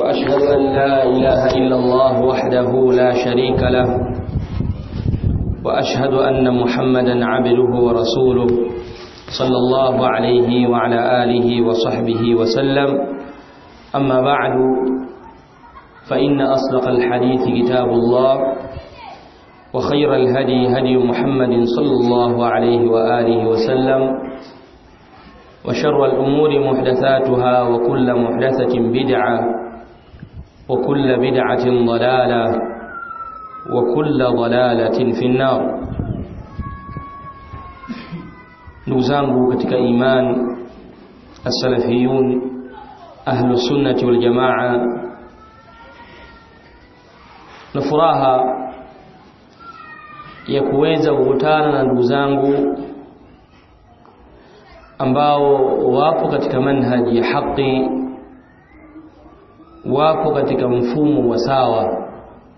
وأشهد أن لا إله إلا الله وحده لا شريك له وأشهد أن محمدا عبده ورسوله صلى الله عليه وعلى آله وصحبه وسلم أما بعد فإن أصدق الحديث كتاب الله وخير الهدي هدي محمد صلى الله عليه وآله وسلم وشر الأمور محدثاتها وكل محدثة بدعة وكل بدعة ضلالة وكل ضلالة في النار نوزangu katika iman as-salafiyun ahlu sunnati wal jamaa na furaha ya kuweza kukutana na ndugu zangu ambao wapo katika manhaji ya haki wapo katika mfumo wa sawa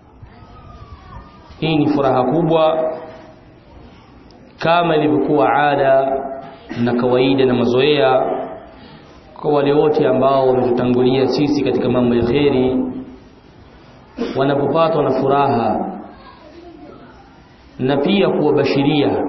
hii ni furaha kubwa kama ilivyokuwa ada na kawaida na mazoea kwa wale wote ambao wametutangulia sisi katika mambo ya kheri wanapopatwa na furaha na pia kuwabashiria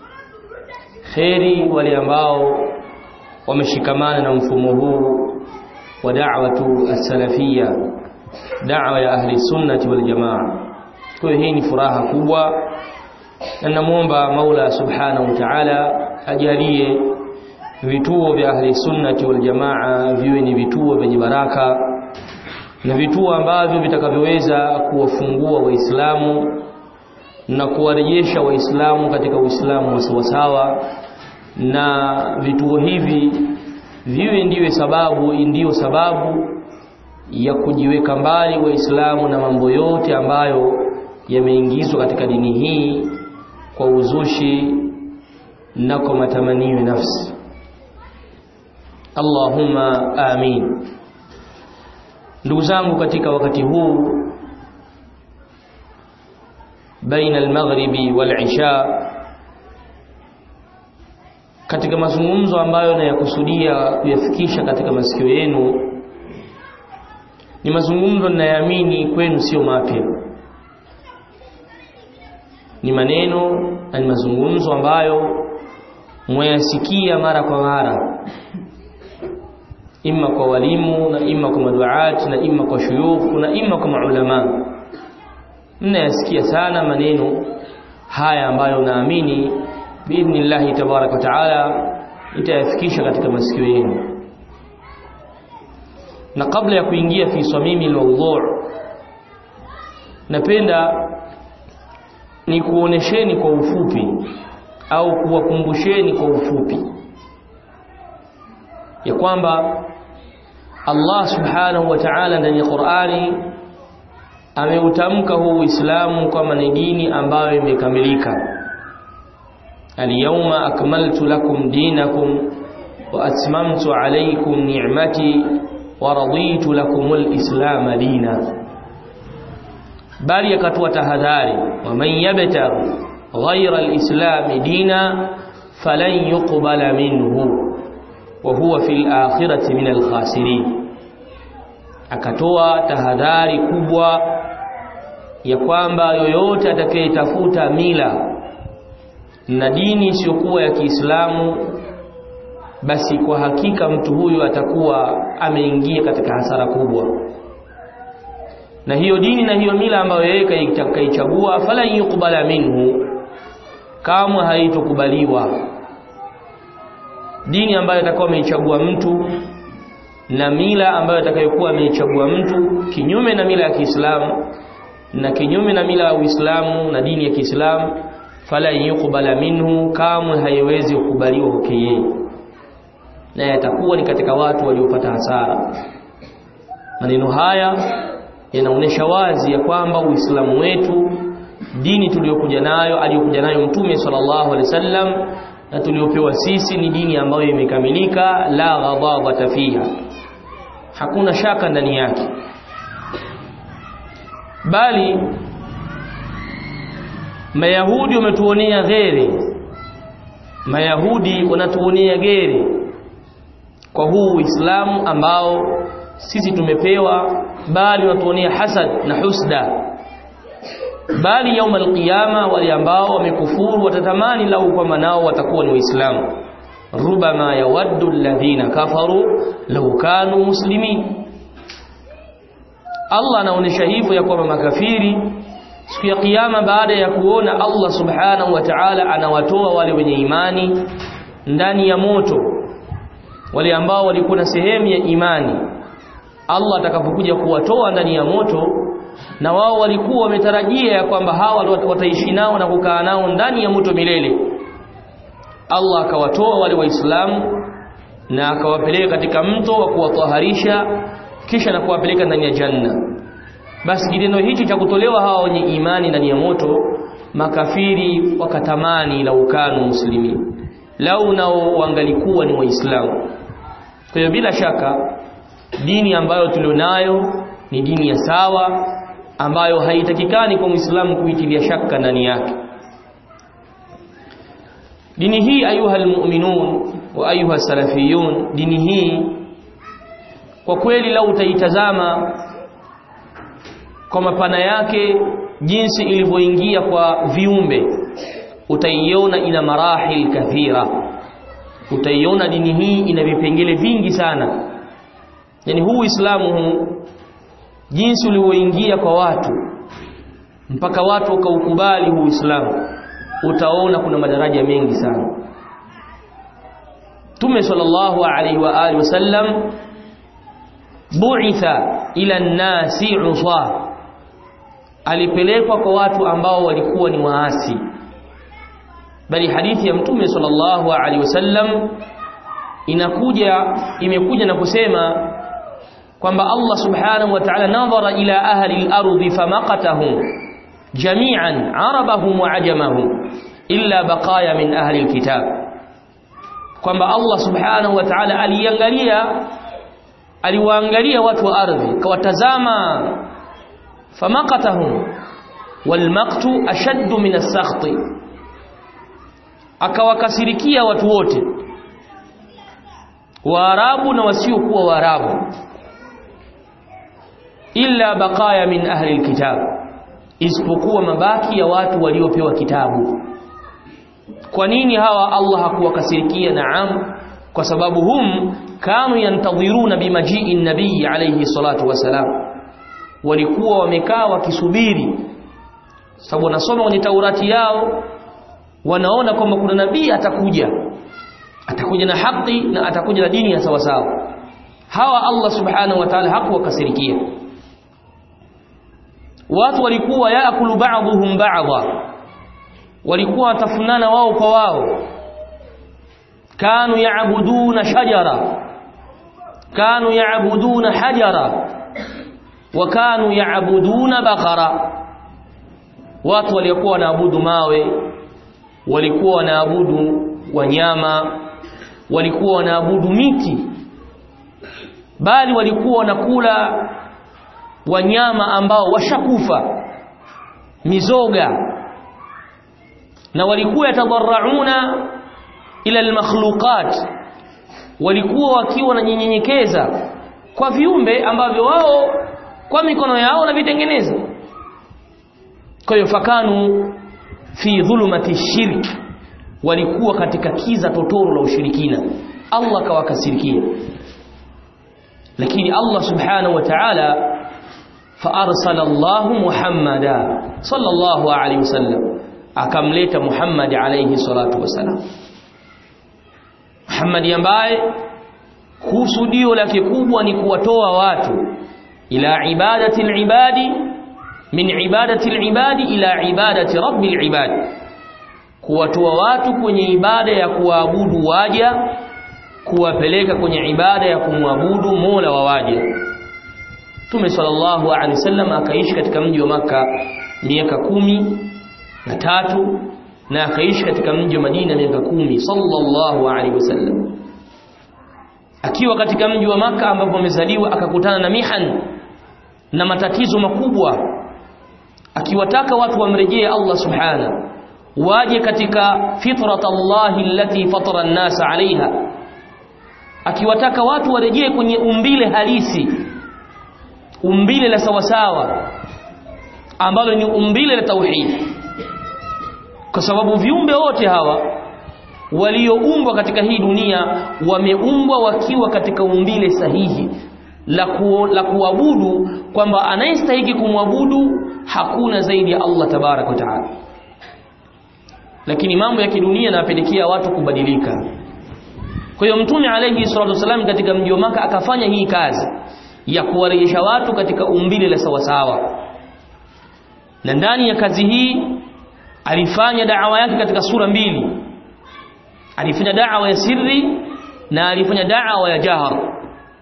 kheri wale ambao wameshikamana na mfumo huu wa da'watu as-salafia da'wa ya ahli sunnati wal jamaa kwa hii ni furaha kubwa na namuomba Maula subhanahu wa ta'ala ajalie vituo vya ahli sunnati wal jamaa viwe ni vituo vyenye baraka na vituo ambavyo vitakavyoweza kuwafungua waislamu na kuwarejesha waislamu katika uislamu wa sawasawa na vituo hivi viwe ndiwe sababu ndiyo sababu ya kujiweka mbali waislamu na mambo yote ambayo yameingizwa katika dini hii kwa uzushi na kwa matamanio ya nafsi Allahumma amin ndugu zangu katika wakati huu baina al-maghribi wal-isha katika mazungumzo ambayo nayakusudia kuyafikisha katika masikio yenu ni mazungumzo ninayoamini kwenu sio mapya ni maneno na ni mazungumzo ambayo mwayasikia mara kwa mara imma kwa walimu na imma kwa maduati na imma kwa shuyukh na imma kwa maulama mnayasikia sana maneno haya ambayo naamini biidhnillahi tabaraka wa taala itayafikisha katika masikio yenu na kabla ya kuingia fi samimi almawdhu' napenda ni kuonesheni kwa ufupi au kuwakumbusheni kwa ufupi ya kwamba Allah subhanahu wa ta'ala ndani ya Qur'ani ameutamka huu Uislamu kama ni dini ambayo imekamilika Al-yawma akmaltu lakum dinakum wa atmamtu alaykum ni'mati wa raditu lakum al-islam dina bali akatoa tahadhari wa man yabtaghi ghayra al-islam dina falan yuqbala minhu wa huwa fil akhirati min al-khasirin akatoa tahadhari kubwa ya kwamba yoyote atakayetafuta mila na dini isiyokuwa ya Kiislamu basi kwa hakika mtu huyu atakuwa ameingia katika hasara kubwa na hiyo dini na hiyo mila ambayo yeye kaichagua fala yukubala minhu kamwe haitokubaliwa dini ambayo atakuwa ameichagua mtu na mila ambayo atakayokuwa ameichagua mtu kinyume na mila ya Kiislamu na kinyume na mila ya Uislamu na dini ya Kiislamu fala yukubala minhu kamwe haiwezi kukubaliwa kwake yeye na yatakuwa ni katika watu waliopata hasara maneno haya yanaonesha wazi ya kwamba Uislamu wetu dini tuliyokuja nayo aliyokuja nayo Mtume sallallahu alaihi wasallam na tuliopewa sisi ni dini ambayo imekamilika la ghadhabata fiha hakuna shaka ndani yake bali mayahudi wametuonea ghere mayahudi wanatuonea gere kwa huu uislamu ambao sisi tumepewa bali watuonea hasad na husda bali yaum alqiyama wale ambao wamekufuru watatamani lau kwamba nao watakuwa ni waislamu rubama yawaddu alladhina kafaru law kanu muslimin Allah anaonesha hivyo ya kwamba makafiri siku ya kiyama baada ya kuona Allah subhanahu wa ta'ala anawatoa wale wenye imani ndani ya moto wale ambao walikuwa na sehemu ya imani Allah atakapokuja kuwatoa ndani ya moto na wao walikuwa wametarajia ya kwamba hawa wataishi nao na kukaa nao ndani ya moto milele Allah akawatoa wale waislamu na akawapeleka katika mto wa kuwataharisha kisha na kuwapeleka ndani ya janna basi kitendo hichi cha kutolewa hawa wenye imani ndani ya moto makafiri wakatamani la ukanu muslimi lau nao wangalikuwa ni waislamu kwa hiyo bila shaka dini ambayo tulionayo ni dini ya sawa ambayo haitakikani kwa muislamu kuitilia shaka ndani yake dini hii ayuha almu'minun wa ayuha salafiyun dini hii kwa kweli lau utaitazama kwa mapana yake jinsi ilivyoingia kwa viumbe utaiona ina marahil kathira utaiona dini hii ina vipengele vingi sana yani huu Uislamu huu jinsi ulivyoingia kwa watu mpaka watu wakaukubali huu Uislamu utaona kuna madaraja mengi sana Tume sallallahu alaihi wa alihi wasallam bu'itha ila an-nasi usa alipelekwa kwa watu ambao walikuwa ni waasi bali hadithi ya mtume sallallahu alaihi wasallam inakuja imekuja na kusema kwamba Allah subhanahu wa ta'ala nadhara ila ahli al-ardi famaqatahum jami'an arabahum wa ajamahum illa baqaya min ahli al-kitab kwamba Allah subhanahu wa ta'ala aliangalia aliwaangalia watu wa ardhi kawatazama famaqatahum walmaqtu ashaddu min as-sakhti akawakasirikia watu wote waarabu na wasiokuwa waarabu illa baqaya min ahli alkitab isipokuwa mabaki ya watu waliopewa kitabu kwa nini hawa Allah hakuwakasirikia naam kwa sababu hum kanu yantadhiruna bimajii nabii alayhi salatu wasalam walikuwa wamekaa wakisubiri sababu wanasoma kwenye Taurati yao wanaona kwamba kuna nabii atakuja atakuja na haki na atakuja na dini ya sawa sawa hawa Allah subhanahu wa ta'ala hakuwakasirikia watu walikuwa yaakulu ba'dhum ba'dha walikuwa watafunana wao kwa wao kanu yaabuduna shajara kanu yaabuduna hajara wa kanu yaabuduna bakhara watu waliokuwa wanaabudu mawe walikuwa wanaabudu wanyama walikuwa wanaabudu miti bali walikuwa wanakula wanyama ambao washakufa mizoga na walikuwa yatadarrauna ila almakhluqat walikuwa wakiwa wananyenyekeza kwa viumbe ambavyo wao kwa mikono yao wanavitengeneza kwa hiyo fakanu fi dhulumati shirk walikuwa katika kiza totoro la ushirikina Allah kawakasirikia lakini Allah subhanahu wa ta'ala فارسل الله محمدا صلى الله عليه وسلم akamleta Muhammad alayhi salatu wasalam Muhammad ambaye kusudio lake kubwa ni kuwatoa watu ila ibadati alibadi min ibadati alibadi ila ibadati rabbil ibadi kuwatoa watu kwenye ibada ya kuabudu waja kuwapeleka kwenye ibada ya kumwabudu Mola wa waja Mtume sallallahu alaihi wasallam akaishi katika mji wa maka miaka kumi na tatu na akaishi katika mji wa Madina miaka kumi sallallahu alaihi wasallam akiwa katika mji wa maka ambapo amezaliwa akakutana na mihan na matatizo makubwa akiwataka watu wamrejee Allah subhana waje katika fitrat Allah allati fatara an-nas alaiha akiwataka watu warejee kwenye umbile halisi umbile la sawasawa ambalo ni umbile la tauhid kwa sababu viumbe wote hawa walioumbwa katika hii dunia wameumbwa wakiwa katika umbile sahihi la, ku, la kuabudu kwamba anayestahiki kumwabudu hakuna zaidi ya Allah tabarak wa taala lakini mambo ya kidunia yanapelekea watu kubadilika kwa hiyo mtume alayhi salatu wasallam katika mji wa maka akafanya hii kazi ya kuwarejesha watu katika umbile la sawasawa na ndani ya kazi hii alifanya da'wa yake katika sura mbili alifanya da'wa ya sirri na alifanya da'wa ya jahar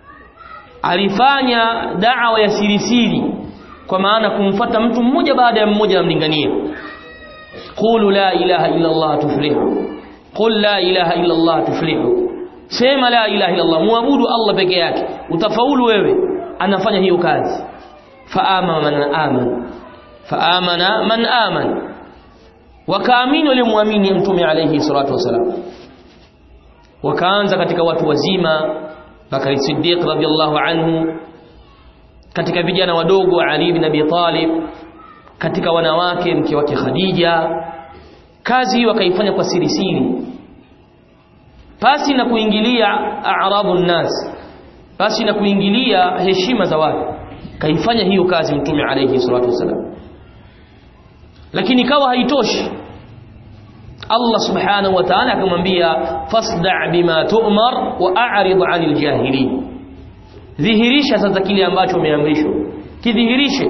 alifanya da'wa ya sirisiri kwa maana kumfata mtu mmoja baada ya mmoja amlingania qulu la ilaha illa allah tuflihu qul la ilaha illa allah tuflihu sema la ilaha illa allah muabudu allah peke yake utafaulu wewe anafanya hiyo kazi faama man amana faamana man amana wakaamini waliomwamini mtume alayhi salatu wasalam wakaanza katika watu wazima Bakari Siddiq radhiallahu anhu katika vijana wadogo Ali ibn Abi Talib katika wanawake mke wake Khadija kazi wakaifanya kwa siri siri pasi na kuingilia a'rabu nnas pasi na kuingilia heshima za watu kaifanya hiyo kazi mtume alayhi salatu wasalam lakini kawa haitoshi Allah subhanahu wa ta'ala akamwambia fasda' bima tu'mar wa a'rid 'anil jahilin dhihirisha sasa kile ambacho umeamrishwa kidhihirishe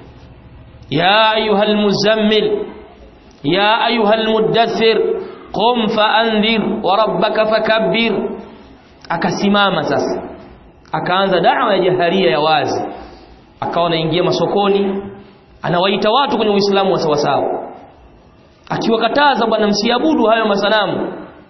ya ayuhal muzammil ya ayuhal muddathir qum fa'andhir wa rabbaka fakabbir akasimama sasa akaanza da'wa ya jaharia ya wazi akawa anaingia masokoni anawaita watu kwenye uislamu wa sawasawa akiwakataza bwana msiabudu hayo masanamu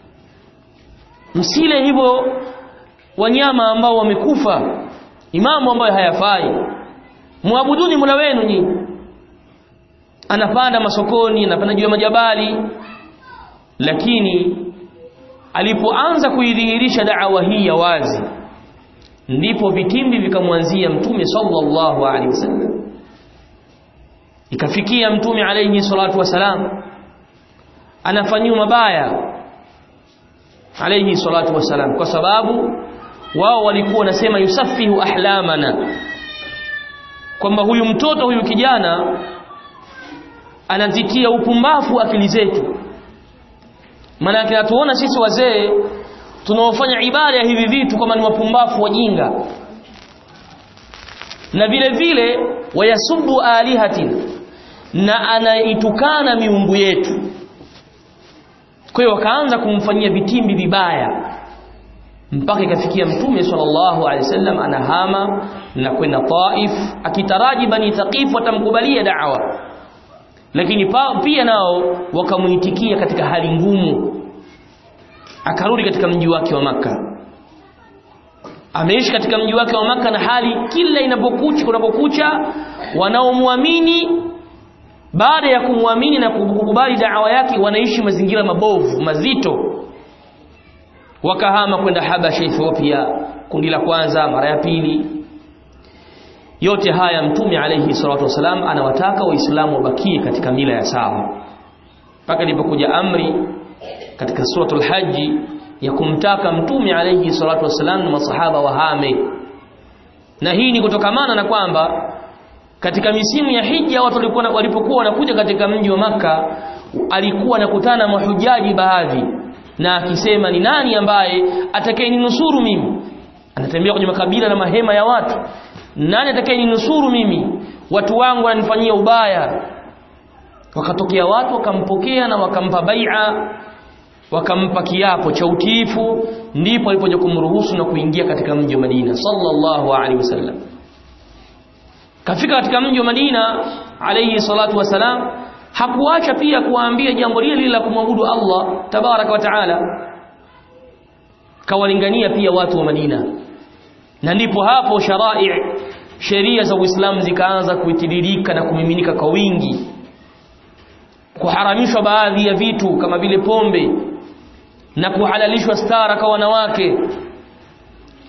msile hivyo wanyama ambao wamekufa imamu ambayo hayafai muabuduni mula wenu nyinyi anapanda masokoni anapanda juu ya majabali lakini alipoanza kuidhihirisha da'wa hii ya wazi ndipo vitimbi vikamwanzia mtume sallallahu alaihi wasallam ikafikia mtume alayhi salatu wasalam anafanyiwa mabaya alayhi salatu wasalam kwa sababu wao walikuwa wanasema yusafihu ahlamana kwamba huyu mtoto huyu kijana anazitia upumbafu akili zetu maana tunatuona sisi wazee tunaofanya ibada ya hivi vitu kama ni wapumbafu wajinga na vile vile wayasubbu alihatina na anaitukana miungu yetu kwa hiyo wakaanza kumfanyia vitimbi vibaya mpaka ikafikia mtume sallallahu alaihi wasallam anahama na kwenda Taif akitaraji bani Thaqif watamkubalia da'wa lakini pa, pia nao wakamuitikia katika hali ngumu akarudi katika mji wake wa maka ameishi katika mji wake wa maka na hali kila inapokucha kunapokucha wanaomwamini baada ya kumwamini na kukubali da'wa yake wanaishi mazingira mabovu mazito wakahama kwenda Habasha Ethiopia kundi la kwanza mara ya pili yote haya mtume alayhi salatu wasalam anawataka waislamu wabakie katika mila ya sawa mpaka ilipokuja amri katika suratul haji ya kumtaka mtume alayhi salatu wasalam na masahaba wahame na hii ni kutokamana na kwamba katika misimu ya hija watu walikuwa walipokuwa wanakuja katika mji wa maka alikuwa anakutana mahujaji baadhi na akisema ni nani ambaye atakayeninusuru mimi anatembea kwenye makabila na mahema ya watu nani atakayeninusuru mimi watu wangu wananifanyia ubaya wakatokea watu wakampokea na wakampa bai'a wakampa kiapo cha utiifu ndipo alipoja kumruhusu na kuingia katika mji wa Madina sallallahu alaihi wasallam kafika katika mji wa Madina alayhi salatu wasalam hakuacha pia kuwaambia jambo lile la kumwabudu Allah tabaraka wa taala kawalingania pia watu wa Madina na ndipo hapo sharai sheria za Uislamu zikaanza kuitiririka na kumiminika kwa wingi kuharamishwa baadhi ya vitu kama vile pombe na kuhalalishwa stara kwa wanawake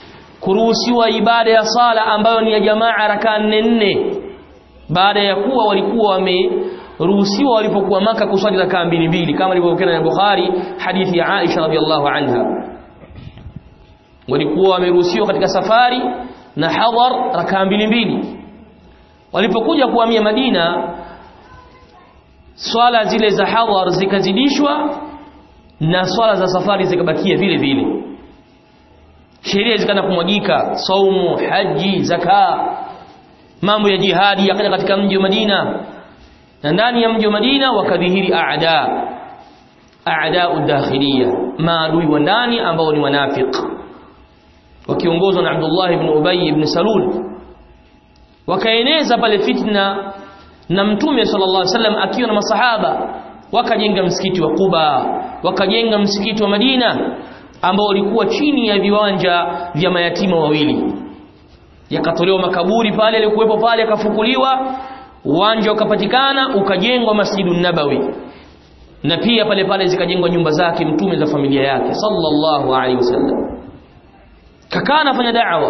kuruhusiwa ibada ya sala ambayo ni ya jamaa rakaa nne nne baada ya kuwa walikuwa wameruhusiwa walipokuwa maka kuswali rakaa mbili mbili kama ilivyokuwa na Bukhari hadithi ya Aisha radhiallahu anha walikuwa wameruhusiwa katika safari na hadhar rakaa mbili mbili walipokuja kuhamia Madina swala zile za hadhar zikazidishwa na swala za safari zikabakia vile vile sheria zikaanza kumwagika saumu haji zaka mambo ya jihadi yakaja katika mji wa Madina na ndani ya mji wa Madina wakadhihiri aada aada udakhiliya maadui wa ndani ambao ni wanafiki wakiongozwa na Abdullah ibn Ubay ibn Salul wakaeneza pale fitna na mtume sallallahu alaihi wasallam akiwa na masahaba wakajenga msikiti wa Quba wakajenga msikiti wa Madina ambao ulikuwa chini ya viwanja vya mayatima wawili yakatolewa makaburi pale yalikuwepo pale akafukuliwa uwanja ukapatikana ukajengwa Masjidun Nabawi na pia pale pale zikajengwa nyumba zake mtume za familia yake sallallahu alaihi wasallam kakaa anafanya da'wa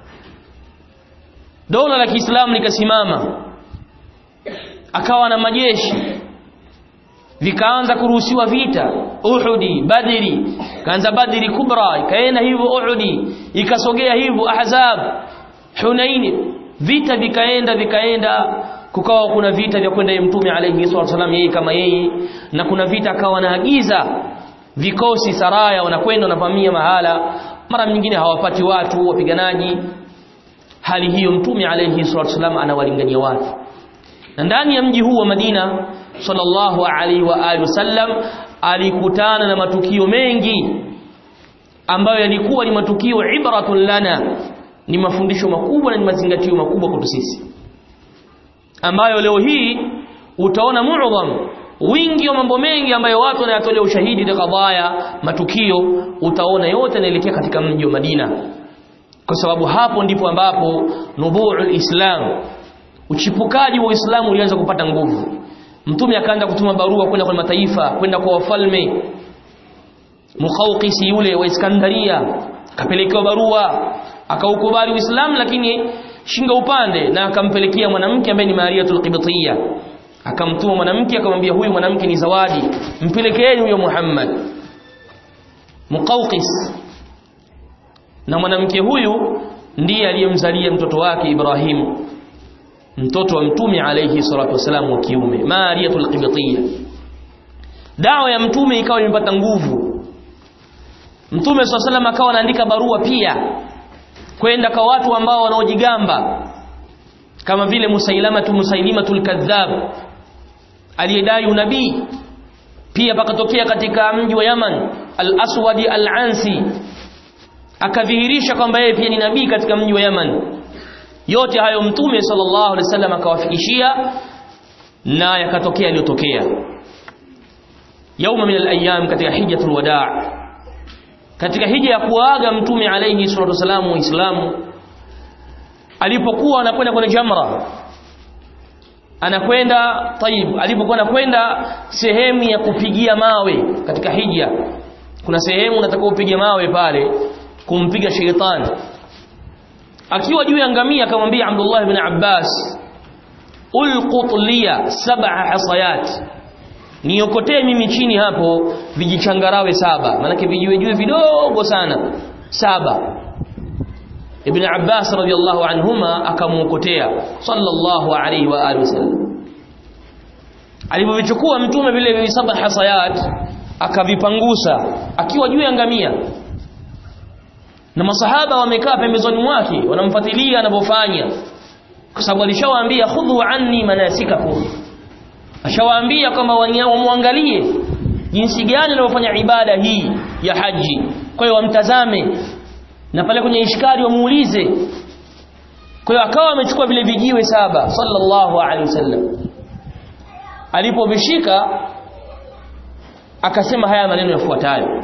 dola la Kiislamu likasimama akawa na majeshi vikaanza kuruhusiwa vita Uhudi Badri kaanza Badri kubra ikaenda hivyo Uhudi ikasogea hivyo Ahzab Hunain vita vikaenda vikaenda kukawa kuna vita vya kwenda mtume alayhi wasallam yeye kama yeye na kuna vita akawa anaagiza vikosi saraya wanakwenda wanavamia mahala mara nyingine hawapati watu wapiganaji hali hiyo mtume alayhi wasallam anawalingania watu na ndani ya mji huu wa Madina sallallahu alaihi wa alihi wasallam alikutana na matukio mengi ambayo yalikuwa ni matukio ibratun lana ni mafundisho makubwa na ni mazingatio makubwa kwetu sisi ambayo leo hii utaona muadham wingi wa mambo mengi ambayo watu wanayatolea ushahidi na kadhaya matukio utaona yote yanaelekea katika mji wa Madina kwa sababu hapo ndipo ambapo nubuul islam uchipukaji wa Uislamu ulianza kupata nguvu mtume akaanza kutuma barua kwenda kwa mataifa kwenda kwa wafalme Mukhawqisi yule wa Iskandaria akapelekewa barua akaukubali Uislamu lakini shinga upande na akampelekea mwanamke ambaye ni Mariatul Qibtiyya akamtuma mwanamke akamwambia huyu mwanamke ni zawadi mpelekeeni huyo Muhammad Muqawqis na mwanamke huyu ndiye aliyemzalia mtoto wake Ibrahim mtoto wa mtume alayhi salatu wasalam wa kiume Mariatul Qibtiyya dawa ya mtume ikawa imepata nguvu mtume swalla salam akawa anaandika barua pia kwenda kwa watu ambao wanaojigamba kama vile Musailamatu Musailimatul Kadhab aliyedai unabii pia pakatokea katika mji wa Yaman Al-Aswadi Al-Ansi akadhihirisha kwamba yeye pia ni nabii katika mji wa Yaman yote hayo mtume sallallahu alaihi wasallam akawafikishia na yakatokea yaliyotokea yauma min al-ayyam katika hijjatul wadaa katika hija ya kuaga mtume alayhi salatu wasalam uislamu alipokuwa anakwenda kwenye jamra anakwenda taib alipokuwa anakwenda sehemu ya kupigia mawe katika hija kuna sehemu unataka upige mawe pale kumpiga sheitani akiwa juu ya ngamia akamwambia Abdullah ibn Abbas ulqut liya sab'a hasayat niokotee mimi chini hapo vijichangarawe saba manake vijiwe juu vidogo sana saba Ibn Abbas radiyallahu anhuma akamuokotea sallallahu alayhi wa alihi wasallam alipovichukua mtume vile vile saba hasayat akavipangusa akiwa juu ya ngamia na masahaba wamekaa pembezoni mwake wanamfuatilia anavyofanya kwa sababu alishawaambia khudhu anni manasikakum ashawaambia kwamba wamwangalie jinsi gani anavyofanya ibada hii ya haji kwa hiyo wamtazame na pale kwenye ishkari wamuulize kwa hiyo akawa amechukua vile vijiwe saba sallallahu alaihi wasallam alipovishika akasema haya maneno yafuatayo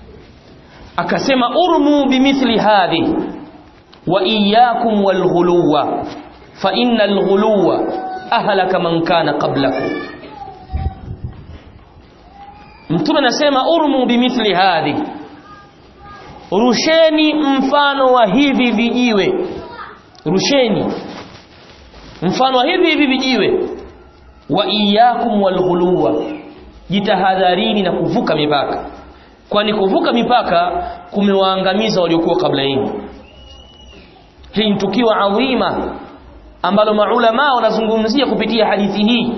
akasema urmu bimithli hadhi wa iyyakum walghuluwa fa innal ghuluwa ahlaka man kana qablakum mtume anasema urmu bimithli hadhi rusheni mfano wa hivi vijiwe rusheni mfano wa hivi hivi vijiwe wa iyakum walghuluwa jitahadharini na kuvuka mipaka kwani kuvuka mipaka kumewaangamiza waliokuwa kabla yenu hii ni tukio adhima ambalo maulama wanazungumzia kupitia hadithi hii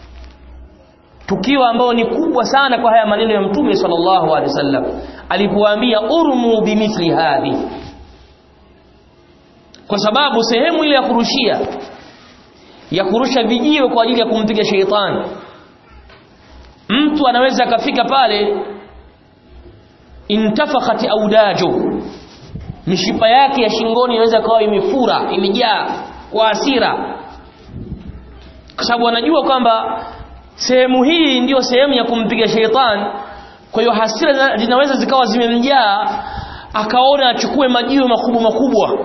tukio ambalo ni kubwa sana kwa haya maneno ya mtume sallallahu alaihi wasallam alipowaambia urmu bimithli hadhi kwa sababu sehemu ile ya kurushia ya kurusha vijiwe kwa ajili ya kumpiga sheitani mtu anaweza akafika pale intafakhat audajo mishipa yake ya shingoni inaweza kawa imefura imejaa kwa hasira kwa sababu anajua kwamba sehemu hii ndiyo sehemu ya kumpiga sheitani kwa hiyo hasira zinaweza zikawa zimemjaa akaona achukue majiwe makubwa makubwa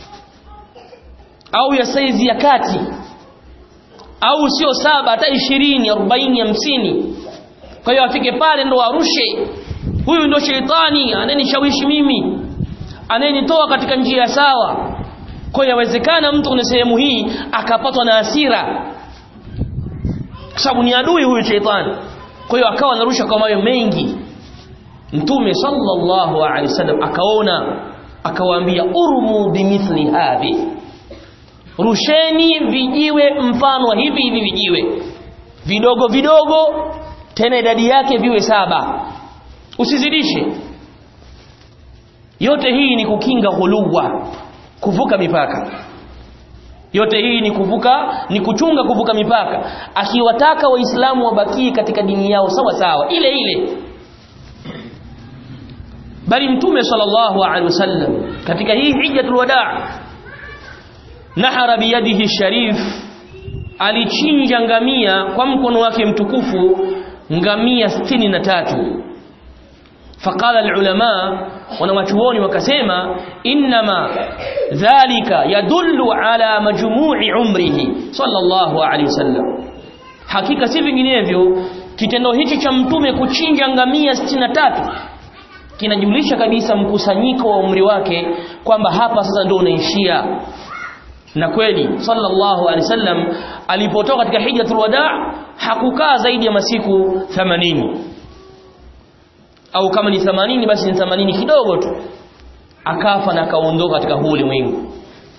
au ya saizi ya kati au sio saba hata ishirini arobaini hamsini kwa hiyo afike pale ndo arushe huyu ndo sheitani anayenishawishi mimi anayenitoa katika njia sawa kwa hiyo yawezekana mtu kwenye sehemu hii akapatwa na hasira kwa sababu ni adui huyu sheitani kwa hiyo akawa anarusha kwa mawe mengi mtume sallallahu alaihi wasallam akaona akawaambia urmu bimithli hadhi rusheni vijiwe mfano wa hivi hivi vijiwe vidogo vidogo tena idadi yake viwe saba usizidishe yote hii ni kukinga ghuluwa kuvuka mipaka yote hii ni kuvuka ni kuchunga kuvuka mipaka akiwataka waislamu wabakie katika dini yao sawa sawa ile ile bali mtume sallallahu alaihi wasallam katika hii hijjatul wadaa nahara biyadihi sharif alichinja ngamia kwa mkono wake mtukufu ngamia 63 فقال العلماء wanawachuoni wakasema inma dhalika yadullu ala majmu'i umrihi sallallahu alayhi wasallam hakika si vinginevyo kitendo hichi cha mtume kuchinja ngamia 63 kinajulisha kabisa mkusanyiko wa umri wake kwamba hapa sasa ndio unaishia na kweli sallallahu alaihi wasallam alipotoka katika hijjatul wadaa hakukaa zaidi ya masiku 80 au kama ni 80 basi ni 80 kidogo tu akafa na akaondoka katika huu ulimwengu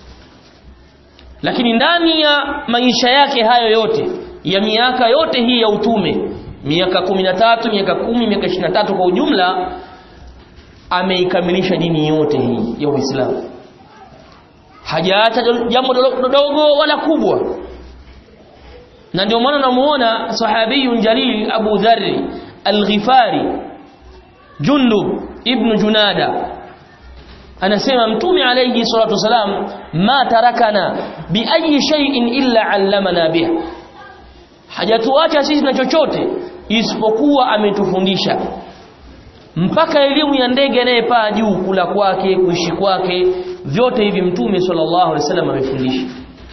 lakini ndani ya maisha yake hayo yote ya miaka yote hii ya utume miaka 13 miaka 10 miaka 23 kwa ujumla ameikamilisha dini yote hii ya Uislamu hajaacha jambo dogo wala kubwa na ndio maana namuona sahabiyun jalil Abu Dharr al-Ghifari Jundub ibn Junada anasema mtume alayhi salatu wasalam ma tarakana bi ayi shay'in illa allamana biha hajatuacha sisi na chochote isipokuwa ametufundisha mpaka elimu ya ndege anayepaa juu kula kwake kuishi kwake vyote hivi mtume sallallahu alaihi wasallam amefundisha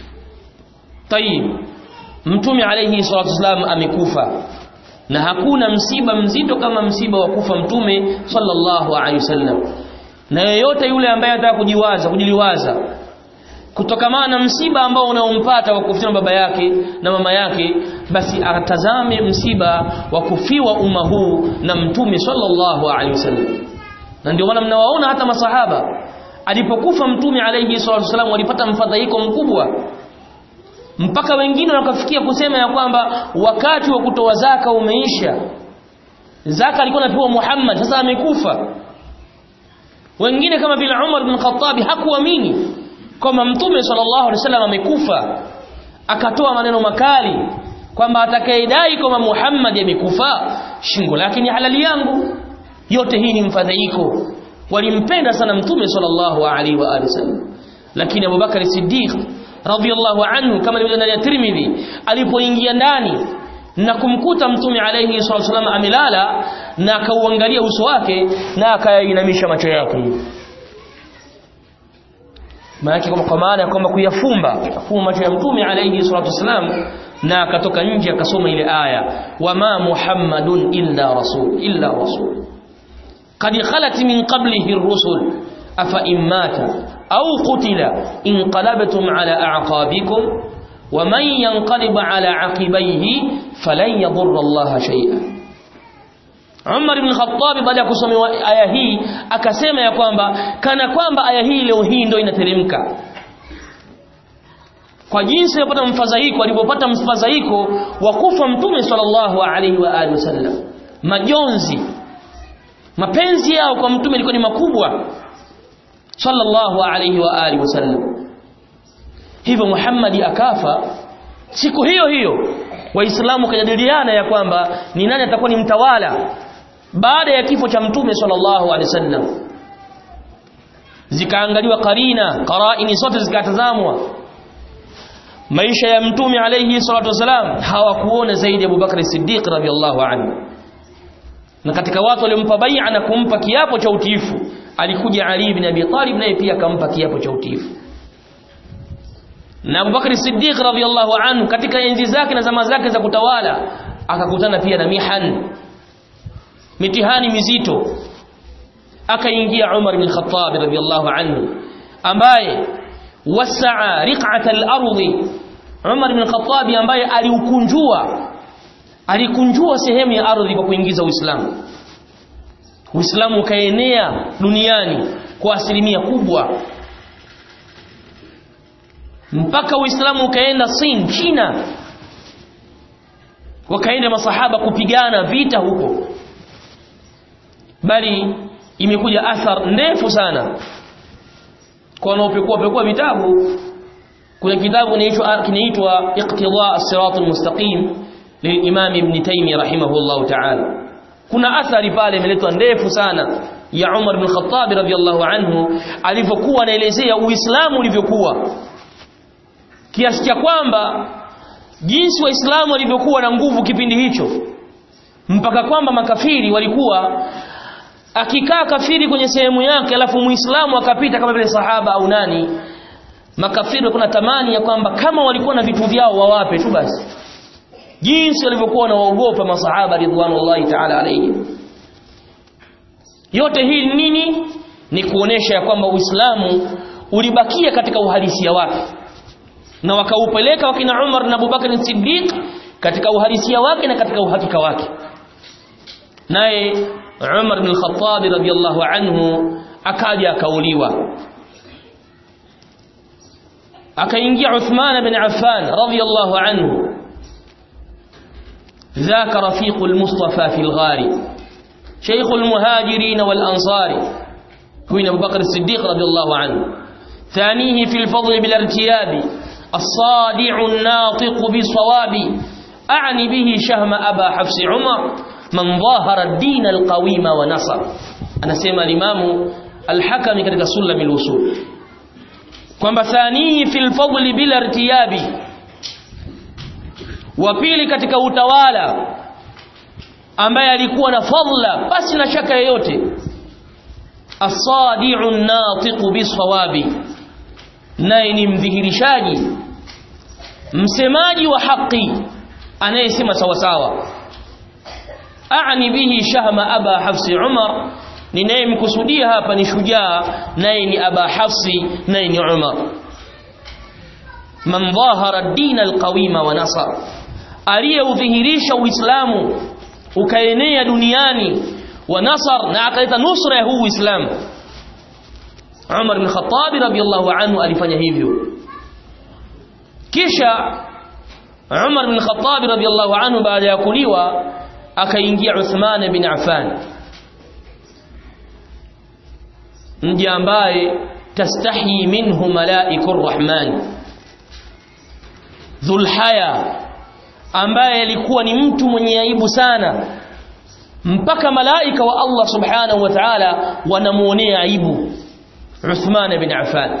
tayib mtume alayhi salatu wasallam amekufa na hakuna msiba mzito kama msiba wa kufa mtume sallallahu alaihi wasallam na yeyote yule ambaye anataka kujiwaza kujiliwaza kutokamana na msiba ambao unaompata wa kufiwa baba yake na mama yake basi atazame msiba wa kufiwa umma huu na mtume sallallahu alaihi wasallam na ndio maana mnawaona hata masahaba alipokufa mtume alayhi salatu wasallam walipata mfadhaiko mkubwa mpaka wengine wakafikia kusema ya kwamba wakati wa kutoa zaka umeisha zaka alikuwa anapewa Muhammad sasa amekufa wengine kama vile Umar bin Khattab hakuamini kwamba mtume sallallahu alaihi wasallam amekufa akatoa maneno makali kwamba atakayedai kwamba Muhammad amekufa shingo lake ni halali yangu yote hii ni mfadhaiko walimpenda sana mtume sallallahu alaihi wa alihi wasallam lakini Abu Bakar Siddiq radhiyallahu anhu kama ilivyo ndani ya Tirmidhi alipoingia ndani na kumkuta mtume alayhi salatu wasallam amelala na akauangalia uso wake na akainamisha macho yake maana kwa maana ya kwamba kuyafumba kufumba macho ya mtume alayhi salatu wasallam na akatoka nje akasoma ile aya wama muhammadun illa rasul illa rasul qad khalat min qablihi ar-rusul afa immata au qutila inqalabtum ala a'qabikum wa man yanqalib ala aqibayhi falan yadhurra Allah shay'a Umar ibn Khattab baada ya kusoma aya hii akasema ya kwamba kana kwamba aya hii leo hii ndio inateremka kwa jinsi alipata mfadhaiko alipopata mfadhaiko wa kufa mtume sallallahu alaihi wa alihi wasallam majonzi mapenzi yao kwa mtume ilikuwa ni makubwa sallallahu alaihi wa alihi wasallam hivyo Muhammad akafa siku hiyo hiyo waislamu kajadiliana ya kwamba ni nani atakuwa ni mtawala baada ya kifo cha mtume sallallahu alaihi wasallam zikaangaliwa karina qaraini zote zikatazamwa maisha ya mtume alayhi salatu wasalam hawakuona zaidi Abu Bakr Siddiq radhiyallahu anhu na katika watu waliompa bai'a na kumpa kiapo cha utiifu alikuja Ali ibn Abi Talib naye pia akampa kiapo cha utiifu na Abu Bakr Siddiq radhiyallahu anhu katika enzi zake na zama zake za kutawala akakutana pia na mihan mitihani mizito akaingia Umar bin Khattab radhiyallahu anhu ambaye wasaa riq'at al-ardi Umar bin Khattab ambaye aliukunjua alikunjua sehemu ya ardhi kwa kuingiza Uislamu Uislamu ukaenea duniani kwa asilimia kubwa mpaka Uislamu ukaenda Sin China wakaenda masahaba kupigana vita huko bali imekuja athar ndefu sana kwa wanaopekua pekua vitabu kuna kitabu kinaitwa kinaitwa iqtida as-sirat al-mustaqim lilimam ibn taymiyyah rahimahullah ta'ala kuna athari pale imeletwa ndefu sana ya Umar bin Khattab radhiyallahu anhu alivyokuwa anaelezea Uislamu ulivyokuwa kiasi cha kwamba jinsi waislamu walivyokuwa na nguvu kipindi hicho mpaka kwamba makafiri walikuwa akikaa kafiri kwenye sehemu yake alafu muislamu akapita kama vile sahaba au nani makafiri kuna tamani ya kwamba kama walikuwa na vitu vyao wawape tu basi jinsi walivyokuwa wanaogopa masahaba ridwanullahi ta'ala alayhim yote hii nini ni kuonesha ya kwamba uislamu ulibakia katika uhalisia wake na wakaupeleka wakina Umar na Abubakar Siddiq katika uhalisia wake na katika uhakika wake naye Umar bin Khattab radhiyallahu anhu akaja akauliwa akaingia Uthman bin Affan radhiyallahu anhu ذاك رفيق المصطفى في الغار شيخ المهاجرين والأنصار هو أبو بكر الصديق رضي الله عنه ثانيه في الفضل بالارتياب الصادع الناطق بالصواب أعني به شهم أبا حفص عمر من ظاهر الدين القويم ونصر أنا سيما الإمام الحكم كتك سلم الوصول kwamba thanihi fil fadli bila irtiyabi wa pili katika utawala ambaye alikuwa na fadla basi na shaka yoyote as-sadi'u an-natiqu bis-sawabi naye ni mdhihirishaji msemaji wa haki anayesema sawa sawa aani bihi shahma aba hafsi umar ninayemkusudia hapa ni shujaa naye ni aba hafsi naye ni umar man dhahara ad-din al-qawima wa nasar aliyeudhihirisha uislamu ukaenea duniani wa nasar na akaleta nusra ya huu uislamu Umar bin Khattab radiyallahu anhu alifanya hivyo kisha Umar bin Khattab radiyallahu anhu baada ya kuliwa akaingia Uthman bin Affan mji ambaye tastahi minhu malaikur rahman dhulhaya ambaye alikuwa ni mtu mwenye aibu sana mpaka malaika wa Allah subhanahu wa ta'ala wanamuonea aibu Uthman bin Affan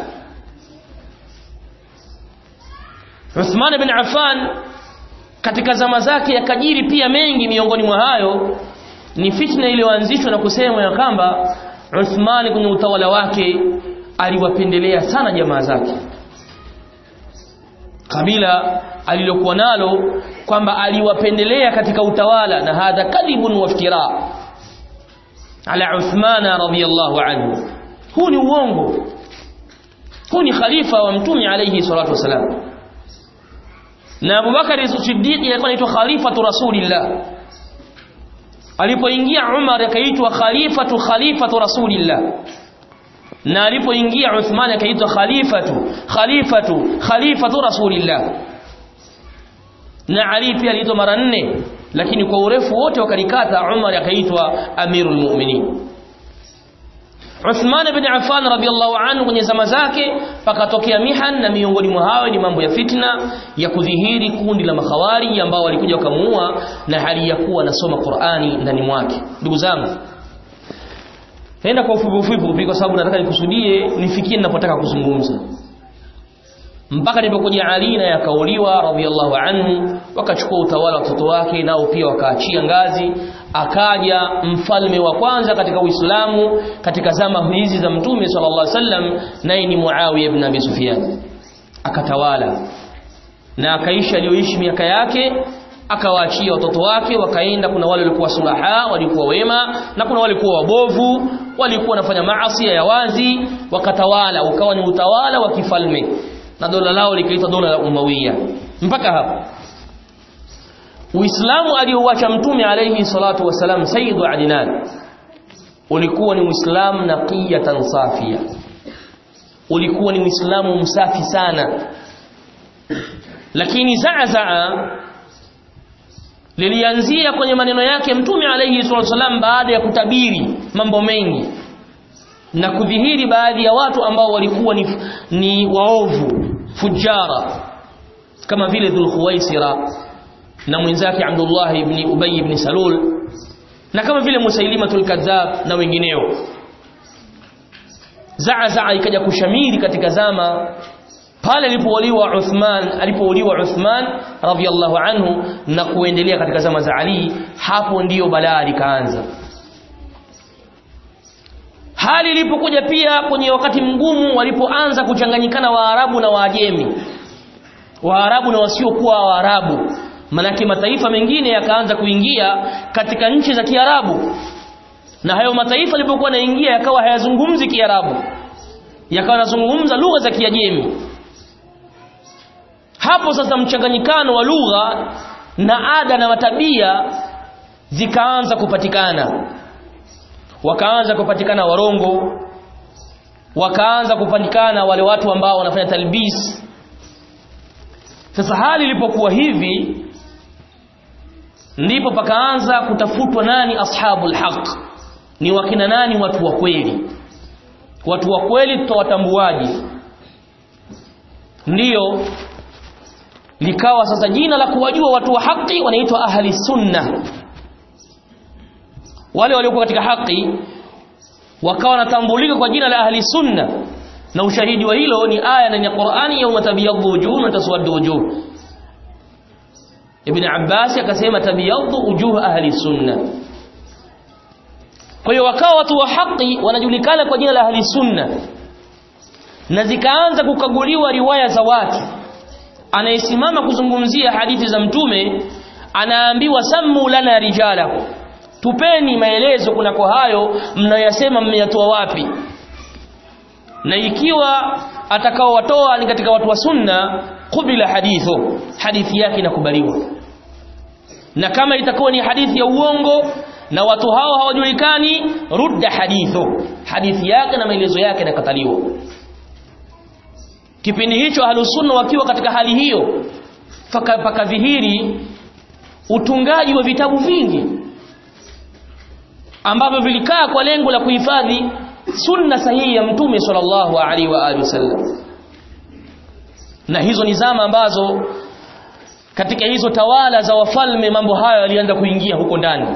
Uthman bin Affan katika zama zake yakajiri pia mengi miongoni mwa hayo ni fitna iliyoanzishwa na kusema ya kwamba Uthman kwenye utawala wake aliwapendelea sana jamaa zake kabila alilokuwa nalo kwamba aliwapendelea katika utawala na hadha kadhibun waftira ala Uthman radhiyallahu anhu huu ni uongo huu ni khalifa wa mtume alayhi salatu wasalam na Abu Bakar Siddiq alikuwa anaitwa khalifatu rasulillah alipoingia Umar akaitwa khalifatu khalifatu rasulillah na alipoingia Uthman akaitwa khalifatu khalifatu khalifatu rasulillah na Ali pia aliitwa mara nne lakini kwa urefu wote wakalikata Umar akaitwa amirul mu'minin Uthman ibn Affan radhiallahu anhu kwenye zama zake pakatokea mihan na miongoni mwa hao ni mambo ya fitna ya kudhihiri kundi la makhawari ambao walikuja wakamuua na hali ya kuwa anasoma Qur'ani ndani mwake ndugu zangu Nenda kwa ufupi ufupi kwa sababu nataka nikusudie nifikie ninapotaka kuzungumza mpaka nilipokuja Ali na yakauliwa radhiallahu anhu wakachukua utawala wa watoto wake nao pia wakaachia ngazi akaja mfalme wa kwanza katika Uislamu katika zama hizi za Mtume sallallahu alaihi wasallam naye ni Muawiya ibn Abi Sufyan akatawala na akaisha aliyoishi miaka yake akawaachia watoto wake wakaenda kuna wale walikuwa sulaha walikuwa wema na kuna walikuwa wabovu walikuwa wanafanya maasi ya wazi wakatawala ukawa ni utawala wa kifalme na dola lao likaitwa dola la Umawiya mpaka hapo Uislamu aliouacha mtume alayhi salatu wasalam Sayyidu Adnan ulikuwa ni Uislamu naqiyatan safia ulikuwa ni Uislamu msafi sana lakini zaazaa lilianzia kwenye maneno yake mtume alayhi salatu wasalam baada ya kutabiri mambo mengi na kudhihiri baadhi ya watu ambao walikuwa ni, ni waovu fujara kama vile Dhul Khuwaisira na mwenzake Abdullah ibn Ubay ibn Salul na kama vile Musailimatul Kadhab na wengineo Zaazaa ikaja kushamiri katika zama pale alipouliwa Uthman alipouliwa Uthman radhiyallahu anhu na kuendelea katika zama za Ali hapo ndiyo balaa likaanza hali ilipokuja pia kwenye wakati mgumu walipoanza kuchanganyikana Waarabu na Waajemi Waarabu na wasiokuwa Waarabu manake mataifa mengine yakaanza kuingia katika nchi za Kiarabu na hayo mataifa yalipokuwa yanaingia yakawa hayazungumzi Kiarabu yakawa yanazungumza lugha za Kiajemi hapo sasa mchanganyikano wa lugha na ada na matabia zikaanza kupatikana wakaanza kupatikana warongo wakaanza kupatikana wale watu ambao wanafanya talbis sasa hali ilipokuwa hivi ndipo pakaanza kutafutwa nani ashabul haq ni wakina nani watu wa kweli watu wa kweli tutawatambuaje ndiyo likawa sasa jina la kuwajua watu wa haki wanaitwa ahli sunna wale waliokuwa katika haki wakawa wanatambulika kwa jina la ahli sunna na ushahidi wa hilo ni aya ndani ya Qur'ani yauma tabyaddu wujuh wa taswaddu wujuh Ibn Abbas akasema tabyaddu wujuh ahli sunna kwa hiyo wakawa watu wa haki wanajulikana kwa jina la ahli sunna na zikaanza kukaguliwa riwaya za watu anayesimama kuzungumzia hadithi za mtume anaambiwa sammu lana rijala tupeni maelezo kunako hayo mnayasema mmeyatoa wapi na ikiwa atakaowatoa ni katika watu wa sunna kubila hadithu hadithi yake inakubaliwa na kama itakuwa ni hadithi ya uongo na watu hao hawajulikani rudda hadithu hadithi yake na maelezo yake yanakataliwa kipindi hicho ahlusunna wakiwa katika hali hiyo pakadhihiri utungaji wa vitabu vingi ambavyo vilikaa kwa lengo la kuhifadhi sunna sahihi ya mtume sallallahu alaihi wa alihi wasallam na hizo ni zama ambazo katika hizo tawala za wafalme mambo hayo yalianza kuingia huko ndani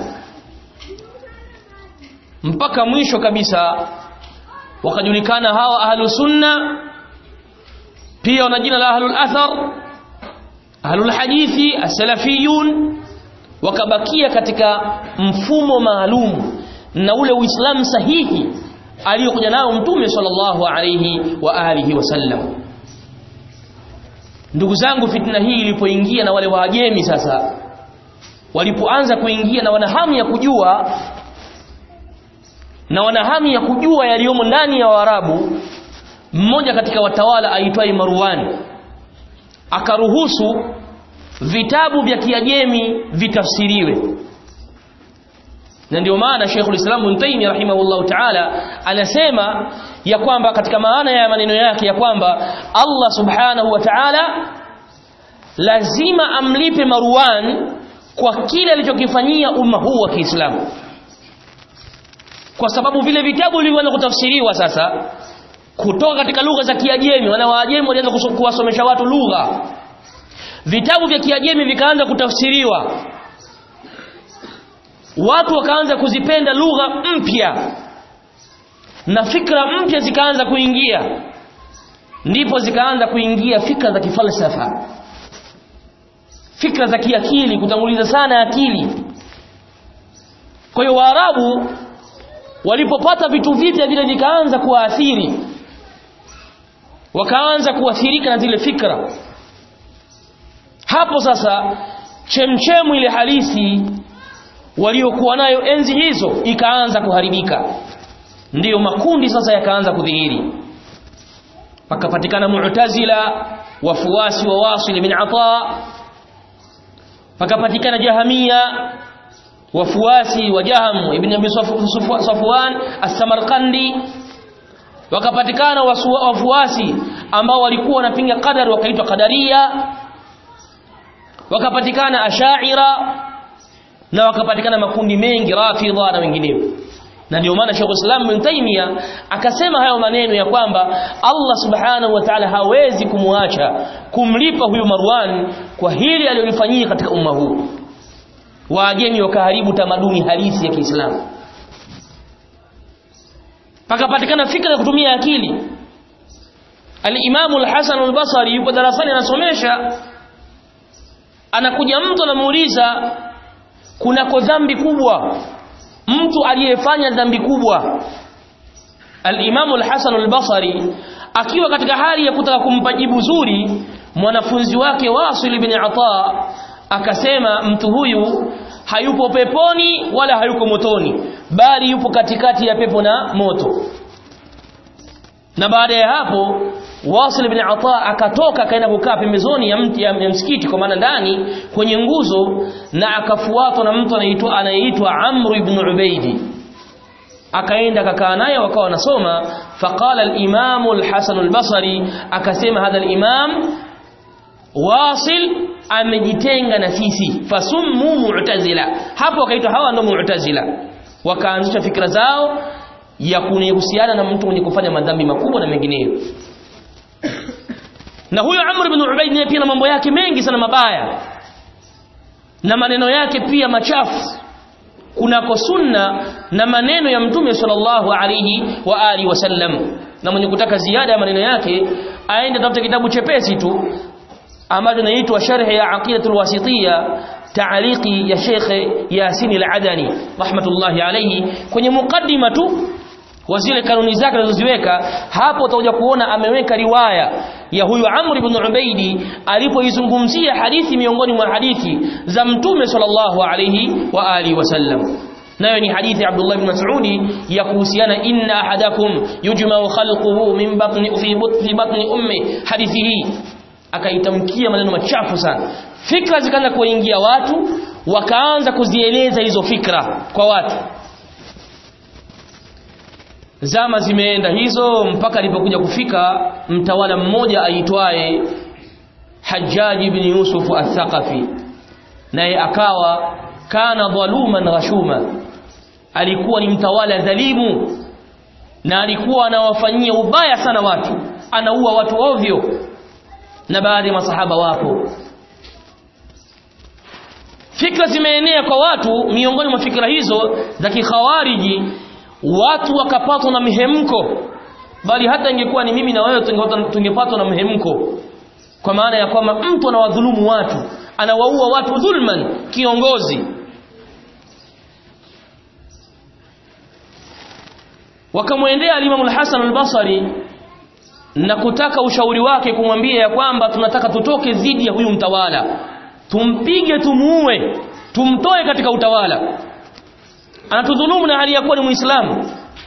mpaka mwisho kabisa wakajulikana hawa ahlu sunna pia wana jina la ahlul athar ahlul hadithi as-salafiyun wakabakia katika mfumo maalum na ule uislamu sahihi aliyokuja nao mtume sallallahu alayhi wa alihi wasallam ndugu zangu fitna hii ilipoingia na wale waajemi sasa walipoanza kuingia na wana hamu ya kujua na wana hamu ya kujua yaliyomo ndani ya Waarabu mmoja katika watawala aitwaye Marwan akaruhusu vitabu vya Kiajemi vitafsiriwe na ndio maana Sheikh ulislam Ibn Taymiyyah rahimahullahu ta'ala anasema ya kwamba katika maana ya maneno yake ya kwamba Allah subhanahu wa ta'ala lazima amlipe Marwan kwa kile alichokifanyia umma huu wa Kiislamu kwa sababu vile vitabu vilivyoanza kutafsiriwa sasa kutoka katika lugha za Kiajemi wana Waajemi walianza kuwasomesha watu lugha vitabu vya Kiajemi vikaanza kutafsiriwa watu wakaanza kuzipenda lugha mpya na fikra mpya zikaanza kuingia ndipo zikaanza kuingia fikra za kifalsafa fikra za kiakili kutanguliza sana akili kwa hiyo waarabu walipopata vitu vipya vile vikaanza kuwaathiri wakaanza kuathirika na zile fikra hapo sasa chemchemu ile halisi waliokuwa nayo enzi hizo ikaanza kuharibika ndiyo makundi sasa yakaanza kudhihiri pakapatikana mu'tazila wafuasi wa wasil bin ata pakapatikana jahamia wafuasi wa jaham ibn abi safwan as-samarqandi wakapatikana wafuasi ambao walikuwa wanapinga qadar wakaitwa qadaria wakapatikana ashaira na wakapatikana makundi mengi rafidha na wengineo na ndio maana Sheikh Islam Ibn Taymiyyah akasema hayo maneno ya kwamba Allah Subhanahu wa Ta'ala hawezi kumwacha kumlipa huyu Marwan kwa hili alilofanyia katika umma huu waajemi wakaharibu tamaduni halisi ya Kiislamu pakapatikana fikra ya kutumia akili Al-Imam Al-Hasan Al-Basri yupo darasani anasomesha anakuja mtu anamuuliza kunako dhambi kubwa mtu aliyefanya dhambi kubwa al-Imam al-Hasan al-Basri akiwa katika hali ya kutaka kumpa jibu zuri mwanafunzi wake Wasil ibn Ata akasema mtu huyu hayupo peponi wala hayuko motoni bali yupo katikati ya pepo na moto na baada ya hapo Wasil ibn Ata akatoka akaenda kukaa pembezoni ya mti ya, ya msikiti kwa maana ndani kwenye nguzo na akafuatwa na mtu anaitwa anayeitwa Amr ibn Ubaidi akaenda akakaa naye wakawa wanasoma faqala al-Imam al-Hasan al-Basri akasema hadha al-Imam Wasil amejitenga na sisi fasummu mu'tazila hapo wakaitwa hawa ndio mu'tazila wakaanzisha fikra zao ya kuhusiana na mtu mwenye kufanya madhambi makubwa na mengineyo na huyo Amr ibn Ubayd naye pia na mambo yake mengi sana mabaya na maneno yake pia machafu kunako sunna na maneno ya mtume sallallahu alayhi wa alihi wasallam na mwenye kutaka ziada ya maneno yake aende tafute kitabu chepesi tu ambacho inaitwa sharh ya aqidatul wasitiyya ta'liqi ya Sheikh Yasin al-Adani rahmatullahi alayhi kwenye mukaddima tu wa zile kanuni zake alizoziweka hapo utakuja kuona ameweka riwaya ya huyu Amr ibn Ubaidi alipoizungumzia hadithi miongoni mwa hadithi za mtume sallallahu alayhi wa alihi wasallam nayo ni hadithi ya Abdullah ibn Mas'udi ya kuhusiana inna ahadakum yujma'u khalquhu min batni fi batni batni ummi hadithi hii akaitamkia maneno machafu sana fikra zikaanza kuingia watu wakaanza kuzieleza hizo fikra kwa watu zama zimeenda hizo mpaka alipokuja kufika mtawala mmoja aitwaye Hajjaj ibn Yusuf al-Thaqafi naye akawa kana dhaluman ghashuma alikuwa ni mtawala dhalimu na alikuwa anawafanyia ubaya sana watu anaua watu ovyo na baadhi ya masahaba wapo fikra zimeenea kwa watu miongoni mwa fikra hizo za kikhawariji watu wakapatwa na mihemko bali hata ingekuwa ni mimi na wewe tungepatwa na mihemko kwa maana ya kwamba mtu anawadhulumu watu anawaua watu dhulman kiongozi wakamwendea alimamu al-Hasan al-Basri na kutaka ushauri wake kumwambia ya kwamba tunataka tutoke dhidi ya huyu mtawala tumpige tumuue tumtoe katika utawala anatudhulumu na hali ya kuwa ni muislamu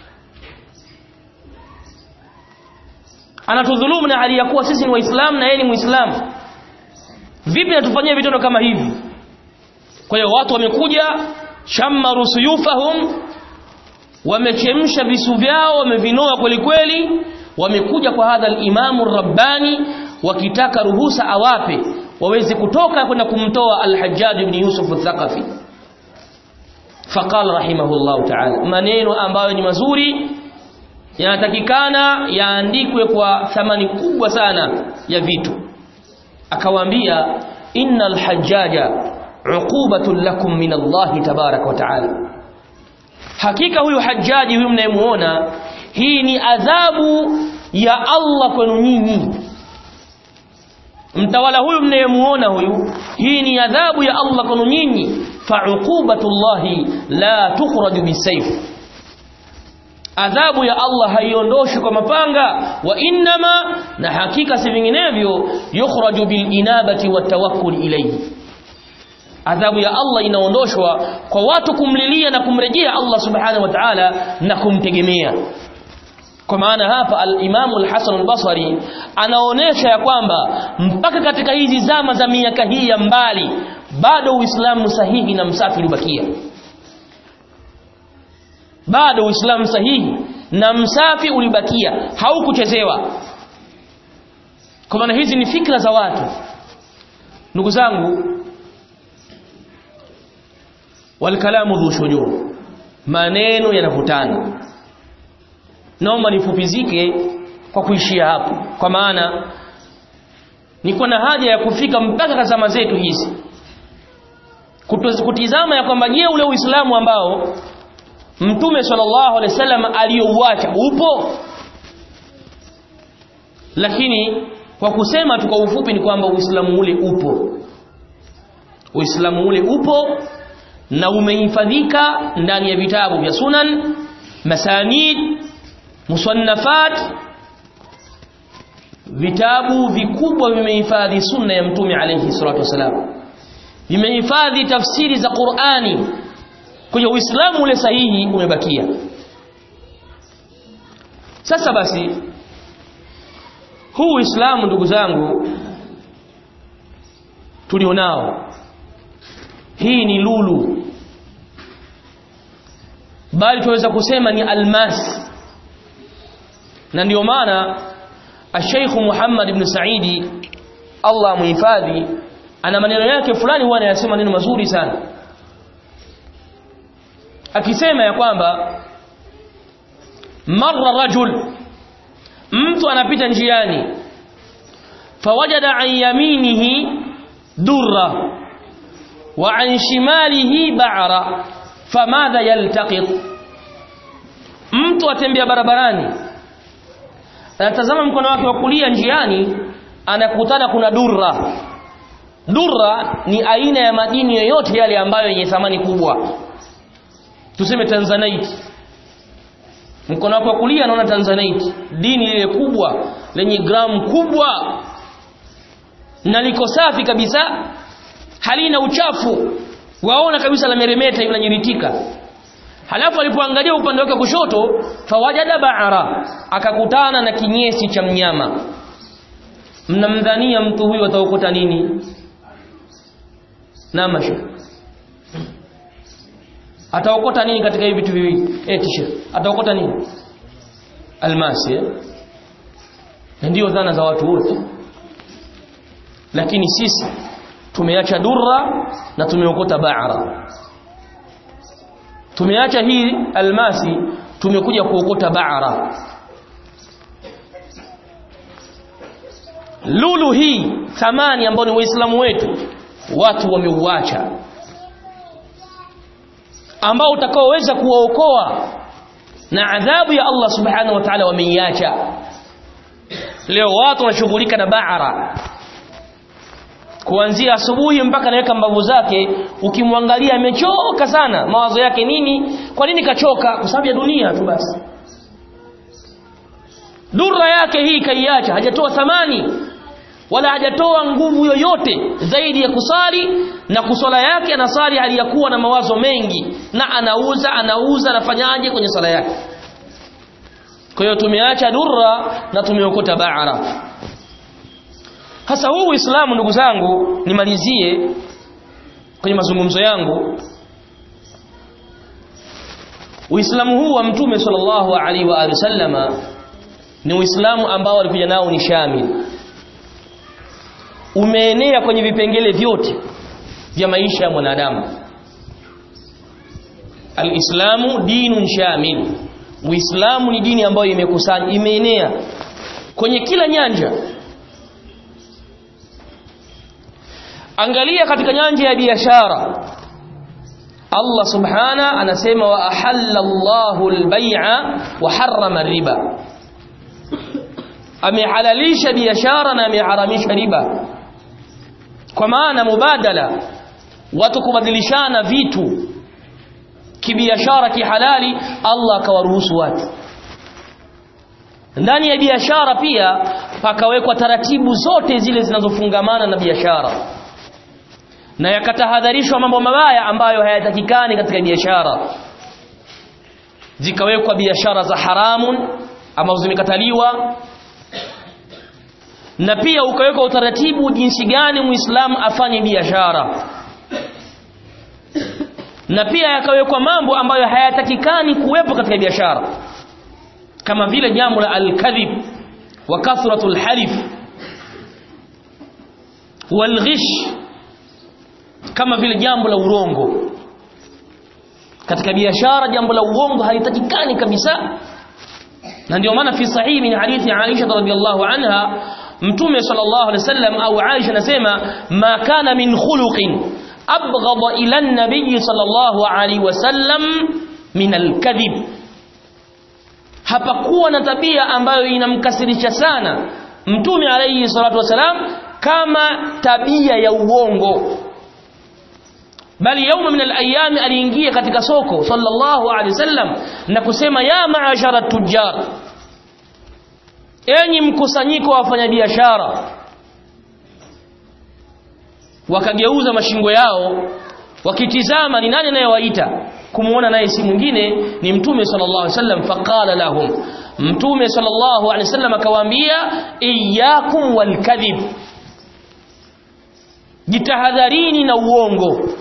anatudhulumu na hali ya kuwa sisi ni waislamu na yeye ni muislamu vipi natufanyia vitendo kama hivi kwa hiyo watu wamekuja shammaru suyufahum wamechemsha visu vyao wamevinoa kweli kweli wamekuja kwa hadha al-imamu rabbani wakitaka ruhusa awape waweze kutoka kwenda kumtoa al-Hajjaj ibn Yusuf al-Thaqafi faqala rahimahullahu ta'ala maneno ambayo ni mazuri yanatakikana yaandikwe kwa thamani kubwa sana ya vitu akawaambia innal hajjaja uqubatun lakum min Allah tabarak wa ta'ala hakika huyu hajjaji huyu mnayemuona hii ni adhabu ya Allah kwenu nyinyi mtawala huyu mnayemuona huyu hii ni adhabu ya Allah kwenu nyinyi fa'uqubatullahi la tukhraju bisayf adhabu ya Allah haiondoshi kwa mapanga wa innama na hakika si vinginevyo yukhraju bil inabati wat tawakkul ilayhi adhabu ya Allah inaondoshwa kwa watu kumlilia na kumrejea Allah subhanahu wa ta'ala na kumtegemea kwa maana hapa al-Imam al-Hasan al-Basri anaonesha ya kwamba mpaka katika hizi zama za miaka hii ya mbali bado Uislamu sahihi na msafi ulibakia bado Uislamu sahihi na msafi ulibakia haukuchezewa kwa maana hizi ni fikra za watu ndugu zangu walkalamu dhu shujur maneno yanavutana naomba nifupizike kwa kuishia hapo kwa maana niko na haja ya kufika mpaka zama zetu hizi kutizama ya kwamba je ule uislamu ambao mtume sallallahu alaihi wasallam aliyouacha upo lakini kwa kusema tu kwa ufupi ni kwamba uislamu ule upo uislamu ule upo na umehifadhika ndani ya vitabu vya sunan masanid musannafat vitabu vikubwa vimehifadhi sunna ya mtume alayhi salatu wasalam vimehifadhi tafsiri za Qur'ani kwa hiyo uislamu ule sahihi umebakia sasa basi huu uislamu ndugu zangu tulionao hii ni lulu bali tunaweza kusema ni almas na ndio maana Sheikh Muhammad ibn Saidi Allah muhifadhi ana maneno yake fulani huwa anayasema maneno mazuri sana akisema ya kwamba marra rajul mtu anapita njiani fawajada an yaminihi durra wa an shimalihi ba'ra famadha yaltaqit mtu atembea barabarani anatazama mkono wake wa kulia njiani anakutana kuna durra durra ni aina ya madini yoyote yale ambayo yenye thamani kubwa tuseme tanzanite mkono wako wa kulia anaona tanzanite dini lile kubwa lenye gramu kubwa na liko safi kabisa halina uchafu waona kabisa la meremeta linanyiritika halafu alipoangalia upande wake kushoto fawajada ba'ara akakutana na kinyesi cha mnyama mnamdhania mtu huyu ataokota nini namasha ataokota nini katika hivi vitu viwili eh tisha ataokota nini almasi eh? ndio dhana za watu wote lakini sisi tumeacha durra na tumeokota ba'ra tumeacha hii almasi tumekuja kuokota ba'ra lulu hii thamani ambayo ni waislamu wetu watu wameuacha ambao utakaoweza kuwaokoa na adhabu ya Allah subhanahu wa ta'ala wameiacha leo watu wanashughulika na ba'ra kuanzia asubuhi mpaka anaweka mbavu zake ukimwangalia amechoka sana mawazo yake nini kwa nini kachoka kwa sababu ya dunia tu basi dura yake hii kaiacha hajatoa thamani wala hajatoa nguvu yoyote zaidi ya kusali na kusala yake anasali hali ya kuwa na mawazo mengi na anauza anauza anafanyaje kwenye sala yake kwa hiyo tumeacha durra na tumeokota ba'ra hasa huu Uislamu ndugu zangu nimalizie kwenye mazungumzo yangu Uislamu huu wa Mtume sallallahu alaihi wa alihi sallama ni Uislamu ambao alikuja nao ni shamil umeenea kwenye vipengele vyote vya maisha ya mwanadamu Alislamu dinun shamil Uislamu ni dini ambayo imekusanya imeenea kwenye kila nyanja Angalia katika nyanja ya biashara Allah subhana anasema wa ahalla Allahu al-bai'a wa harrama riba amehalalisha biashara na ameharamisha riba kwa maana mubadala watu kubadilishana vitu kibiashara kihalali Allah akawaruhusu watu ndani ya biashara pia pakawekwa taratibu zote zile zinazofungamana na biashara na yakatahadharishwa mambo mabaya ambayo hayatakikani katika biashara zikawekwa biashara za haramun ambazo zimekataliwa na pia ukawekwa utaratibu jinsi gani muislamu afanye biashara na pia yakawekwa mambo ambayo hayatakikani kuwepo katika biashara kama vile jambo la al-kadhib wa kathratul halif wal ghish kama vile jambo la urongo katika biashara jambo la uongo halitakikani kabisa na ndio maana fi sahihi min hadithi Aisha radhiyallahu anha mtume sallallahu alaihi wasallam au Aisha anasema ma kana min khuluqin abghadha ila an-nabiy sallallahu alaihi wasallam min al-kadhib hapakuwa na tabia ambayo inamkasirisha sana mtume alayhi salatu wasalam kama tabia ya uongo bali yauma min al-ayyam aliingia katika soko sallallahu alaihi wasallam na kusema ya ma'ashara tujjar enyi mkusanyiko wa wafanyabiashara wakageuza mashingo yao wakitizama ni nani anayewaita kumuona naye si mwingine ni mtume sallallahu alaihi wasallam faqala lahum mtume sallallahu alaihi wasallam akawaambia iyyakum walkadhib jitahadharini na uongo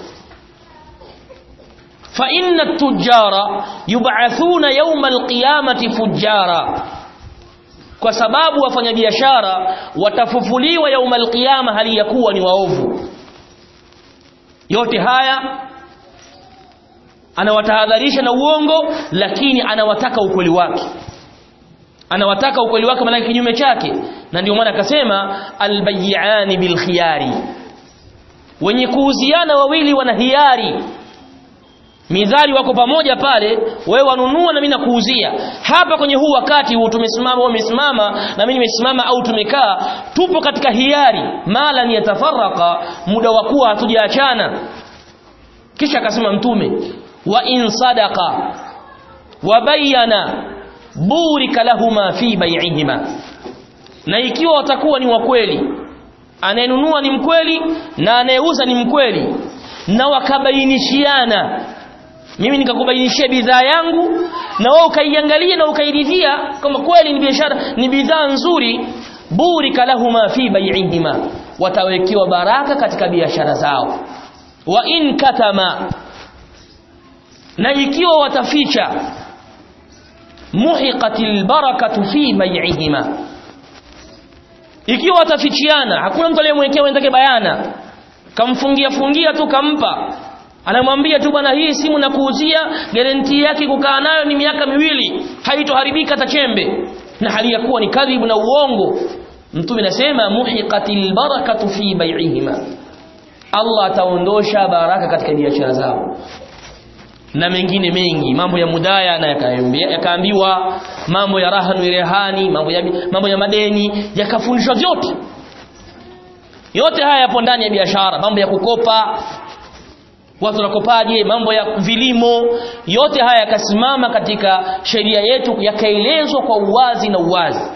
fa inna at-tujjara yub'athuna yawma al-qiyamati fujjara kwa sababu wafanyabiashara watafufuliwa yauma alqiyama hali ya kuwa ni waovu yote haya anawatahadharisha na uongo lakini anawataka ukweli wake anawataka ukweli wake maana kinyume chake na ndio maana akasema albayyani bilkhiyari wenye kuuziana wawili wana hiari midhali wako pamoja pale wewe wanunua na mimi nakuuzia hapa kwenye huu wakati huu tumesimama wewe umesimama na mimi nimesimama au tumekaa tupo katika hiari mala ni yatafaraka muda wa kuwa hatujaachana kisha akasema mtume wa in sadaqa wa bayyana burika lahuma fi bai'ihima na ikiwa watakuwa ni wa kweli anayenunua ni mkweli na anayeuza ni mkweli na wakabainishiana mimi nikakubainishia bidhaa yangu na wewe ukaiangalia na ukairidhia kama kweli ni biashara ni bidhaa nzuri burika lahuma fi bai'ihima watawekewa baraka katika biashara zao wa in katama na ikiwa wataficha muhiqatil barakatu fi bai'ihima ikiwa watafichiana hakuna mtu aliyemwekea wenzake bayana kamfungia fungia tu kampa anamwambia tu bwana hii simu na kuuzia guarantee yake kukaa nayo ni miaka miwili haitoharibika hata chembe na hali ya kuwa ni kadhibu na uongo mtume anasema muhiqatil barakatu fi bai'ihima Allah ataondosha baraka katika biashara zao na mengine mengi mambo ya mudaya na yakaambiwa mambo ya rahanu rehani mambo ya mambo ya madeni yakafundishwa vyote yote haya yapo ndani ya biashara mambo ya kukopa watu wanakopaje mambo ya vilimo yote haya yakasimama katika sheria yetu yakaelezwa kwa uwazi na uwazi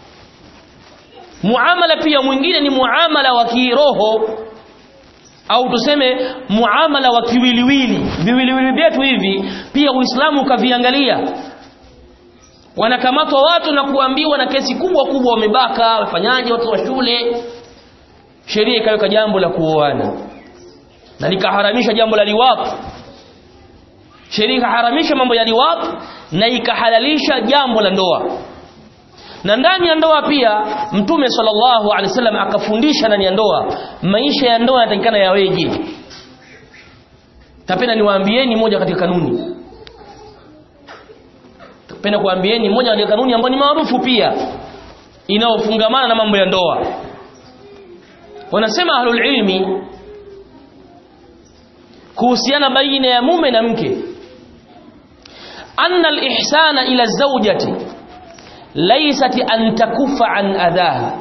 muamala pia mwingine ni muamala wa kiroho au tuseme muamala wa kiwiliwili viwiliwili vyetu hivi pia Uislamu ukaviangalia wanakamatwa watu na kuambiwa na kesi kubwa kubwa wamebaka wafanyaje watu wa shule sheria ikaweka jambo la kuoana na likaharamisha jambo la liwat sheria ikaharamisha mambo ya liwat na ikahalalisha jambo la ndoa na ndani ya ndoa pia mtume sallallahu alaihi wasallam akafundisha ndani ya ndoa maisha ya ndoa yanatakikana yaweje tapenda niwaambieni moja katika kanuni tapenda kuambieni moja katika kanuni ambayo ni maarufu pia inayofungamana na mambo ya ndoa wanasema ahlul ilmi kuhusiana baina ya mume na mke anna al-ihsana ila zawjati laysat an takufa an adhaha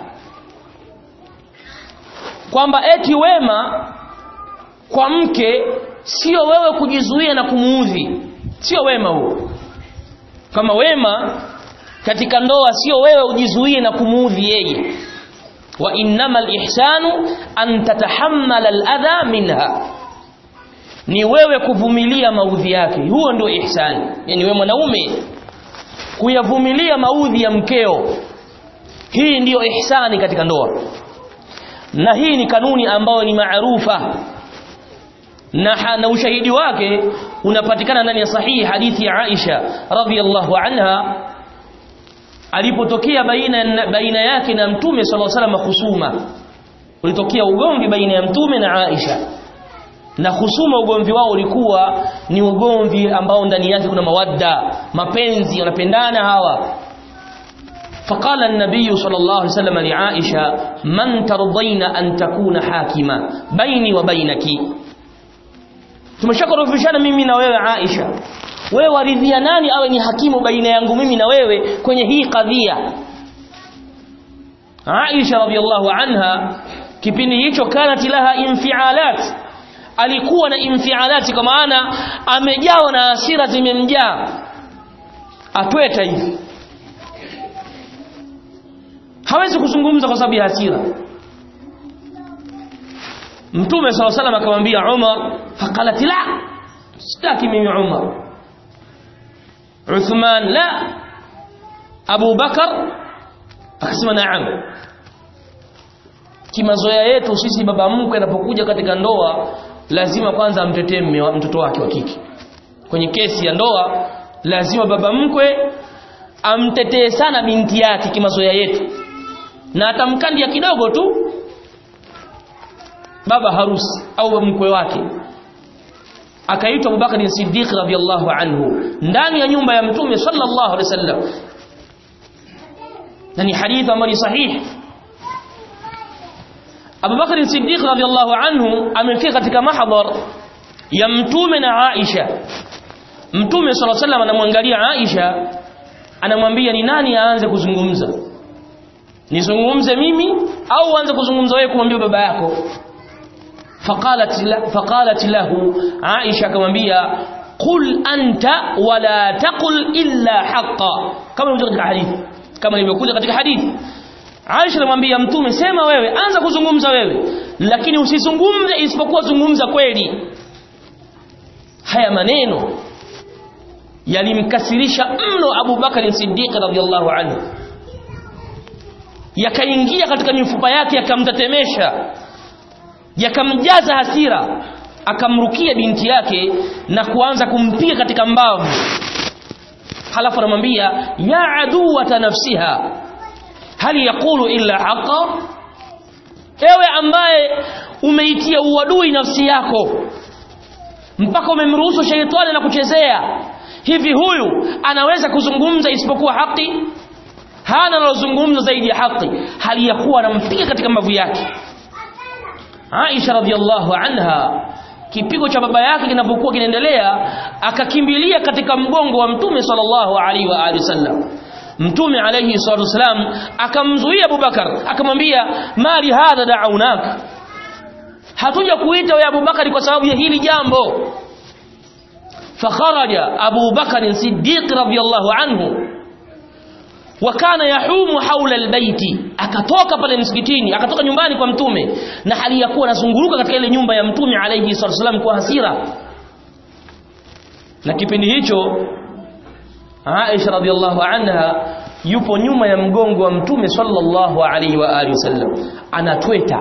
kwamba eti wema kwa mke sio wewe kujizuia na kumuudhi sio wema huo kama wema katika ndoa sio wewe ujizuie na kumuudhi yeye wa innamal ihsanu an tatahammala al-adha minha ni wewe kuvumilia maudhi yake huo ndio ihsani yani wewe mwanaume kuyavumilia maudhi ya mkeo hii ndiyo ihsani katika ndoa na hii ni kanuni ambayo ni maarufa na, na ushahidi wake unapatikana ndani ya sahihi hadithi ya Aisha radhiyallahu anha alipotokea baina baina yake na mtume sallallahu alaihi wasallam husuma ulitokea ugomvi baina ya mtume na Aisha na husuma ugomvi wao ulikuwa ni ugomvi ambao ndani yake kuna mawadda mapenzi wanapendana hawa فقال النبي صلى الله عليه وسلم لعائشة من ترضين أن تكون حاكمة بيني وبينك tumeshakorofishana mimi na wewe Aisha wewe waridhia nani awe ni hakimu baina yangu mimi na wewe kwenye hii kadhia Aisha radhiallahu anha kipindi hicho kanat laha infialat alikuwa na infialati kwa maana amejawa na hasira zimemjaa atweta hivi hawezi kuzungumza kwa sababu ya hasira Mtume SAW salam akamwambia Umar faqalat la sitaki mimi Umar Uthman la Abu Bakar akasema naam kimazoea yetu sisi baba mkwe anapokuja katika ndoa lazima kwanza amtetee mtoto wake wa kike kwenye kesi ya ndoa lazima baba mkwe amtetee sana binti yake kimazoea yetu na atamkandia kidogo tu baba harusi au mkwe wake akaitwa Abubakar Siddiq radhiyallahu anhu ndani ya nyumba ya mtume sallallahu alaihi wasallam na ni hadithi ambayo ni sahihi Abubakar Siddiq radhiyallahu anhu amefika katika mahdhar ya mtume na Aisha mtume sallallahu alaihi wasallam anamwangalia Aisha anamwambia ni nani aanze kuzungumza nizungumze mimi au aanze kuzungumza wewe kumwambia baba yako faqalat la, faqalat lahu Aisha akamwambia qul anta wala taqul illa haqqan kama ilivyokuja katika hadithi kama ilivyokuja katika hadithi Aisha anamwambia mtume sema wewe anza kuzungumza wewe lakini usizungumze isipokuwa zungumza kweli haya maneno yalimkasirisha mno Abu Bakar Siddiq radhiyallahu anhu yakaingia katika mifupa yake yakamtetemesha yakamjaza hasira akamrukia binti yake na kuanza kumpiga katika mbavu halafu anamwambia ya aduwata nafsiha hal yaqulu illa haqa ewe ambaye umeitia uadui nafsi yako mpaka umemruhusu sheitani na kuchezea hivi huyu anaweza kuzungumza isipokuwa haki hana analozungumza zaidi ya haki hali ya kuwa anampiga katika mbavu yake Aisha radhiallahu anha kipigo cha baba yake kinapokuwa kinaendelea akakimbilia katika mgongo wa mtume sallallahu alaihi wa alihi wasallam mtume alayhi salatu wasalam akamzuia Abubakar akamwambia mali hadha da'unak hatuja kuita wewe Abubakar kwa sababu ya hili jambo fakharaja Abu Bakar Siddiq radhiyallahu anhu wakana yahumu haula albayti akatoka pale msikitini akatoka nyumbani kwa mtume na hali ya kuwa anazunguruka katika ile nyumba ya mtume alayhi salatu wasalam kwa hasira na kipindi hicho Aisha radhiallahu anha yupo nyuma ya mgongo wa mtume sallallahu alaihi wa alihi wasallam anatweta